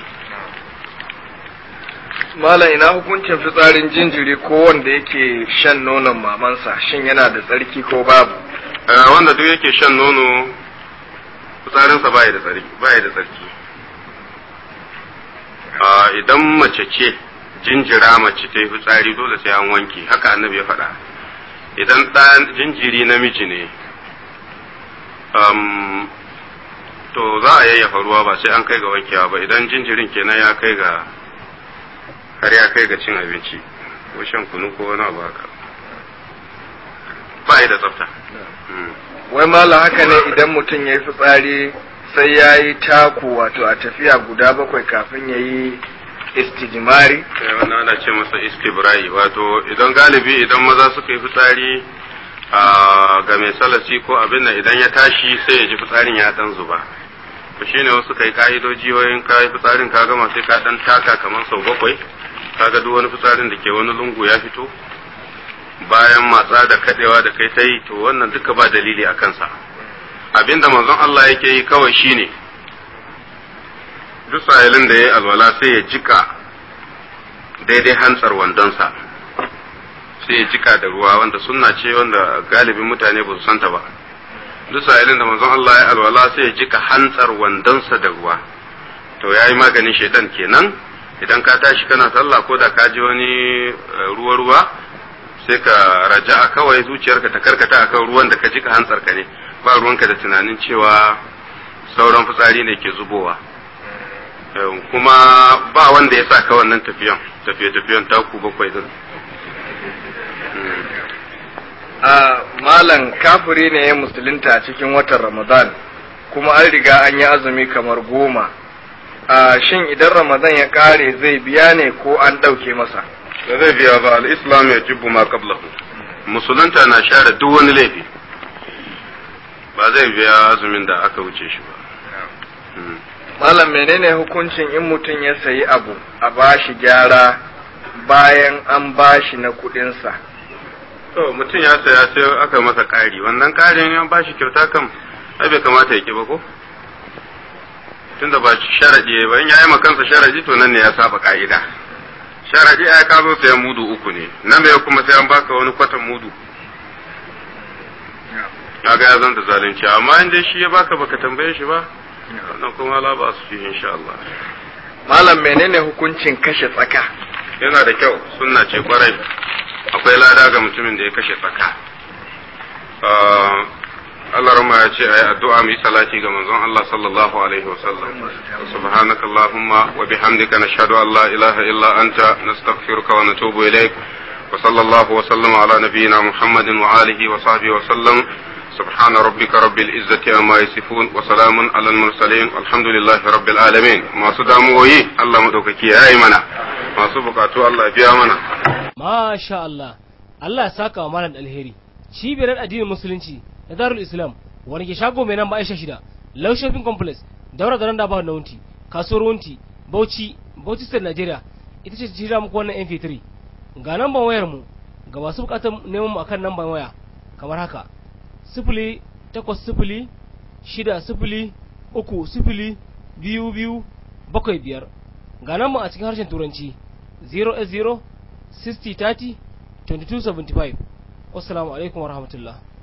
[SPEAKER 4] malam ina hukuncin fitsarin jinjiri ko wanda yake shan nonon mamansa shin yana da tsarki ko babu
[SPEAKER 3] wanda duk yake shan nono fitsarinsa baya da tsarki baya da tsarki idan mace ce jinjira mace ta yi fitsari dole sai an wanke haka annabi ya faɗa idan ɗan jinjiri namiji ne to za a yayyafa ruwa ba sai an kai ga wankewa ba idan jinjirin kenan ya kai ga har ya kai ga cin abinci ko shan kunu ko wani abu haka ba da tsafta
[SPEAKER 4] wai mala haka ne idan mutum ya yi fitsari sai ya yi taku wato a tafiya guda bakwai kafin ya yi istijmari
[SPEAKER 3] wannan ana ce masa istibrai wato idan galibi idan maza suka yi fitsari ga mai salasi ko abin nan idan ya tashi sai ya ji fitsarin ya dan zuba to shine wasu kai ka'idoji wayin ka yi fitsarin ka gama sai ka dan taka kamar sau bakwai kaga duk wani fitsarin da ke wani lungu ya fito bayan matsa da kadewa da kai ta yi to wannan duka ba dalili a kansa abinda manzon Allah yake yi kawai shine duk sahilin da ya yi alwala sai ya jika daidai hantsar wandonsa sai ya jika da ruwa wanda sunna ce wanda galibin mutane ba su santa ba duk sahilin da manzon Allah ya alwala sai ya jika hantsar wandonsa da ruwa to ya yi maganin shaidan kenan idan ka tashi kana sallah ko da ka ji wani ruwa-ruwa sai ka raja a kawai zuciyarka ta karkata akan ruwan da ka jika hantsar ka ne ba ruwanka da tunanin cewa sauran fitsari ne ke zubowa kuma ba wanda ya sa ka wannan tafiyan tafiye-tafiyen taku bakwai din
[SPEAKER 4] a malam kafiri ne ya musulunta a cikin watan ramadan kuma an riga an yi azumi kamar goma a shin idan ramadan ya kare zai biya ne ko an ɗauke masa
[SPEAKER 3] da zai biya ba al-islam ya jibbu ma qablahu musulunta na share duk wani laifi ba zai biya azumin da aka wuce shi ba Hmm.
[SPEAKER 4] malam menene hukuncin in mutum ya sayi abu a bashi gyara bayan an bashi na kuɗinsa
[SPEAKER 3] to mutum ya saya sai aka masa ƙari wannan ƙarin ya ba shi kyauta kam ai bai kamata ya ki ba ko tunda ba shi sharadi ba in ya yi kansa sharadi to nan ne ya saba ka'ida sharadi ai ka zo sayan mudu uku ne nan me kuma sai an baka wani kwatan mudu kaga ya zanta zalunci amma in dai shi ya baka baka tambaye shi ba wannan kuma la ba su fi insha Allah
[SPEAKER 4] malam menene hukuncin kashe tsaka
[SPEAKER 3] yana da kyau sunna ce kwarai akwai lada ga mutumin da ya kashe tsaka Allah rama ya ce ayi addu'a mu yi salati ga manzon Allah sallallahu alaihi wa sallam subhanaka allahumma wa bihamdika nashhadu an la ilaha illa anta nastaghfiruka wa natubu ilaik wa sallallahu wa sallama ala nabiyyina muhammadin wa alihi wa sahbihi wa sallam سبحان ربك رب العزة عما يصفون وسلام على المرسلين والحمد لله رب العالمين ما سداموي الله مدوككي يا منا ما سبقاتو الله بيا منا
[SPEAKER 5] Masha Allah, Allah ya saka wa malam alheri. Cibiyar addinin Musulunci da Darul Islam wani ke shago mai nan ba Aisha shida, Low Shopping Complex, daura da randa ba na wunti, kasuwar wunti, Bauchi, Bauchi State Nigeria, ita ce jira muku wannan MP3. Ga namban wayar mu, ga masu bukatar neman mu akan namban waya, kamar haka. Sifili takwas sifili shida sifili uku sifili biyu biyu bakwai biyar. Ga namban a cikin harshen Turanci 0 60 30 22 75 wassalamu alaikum warahmatullahi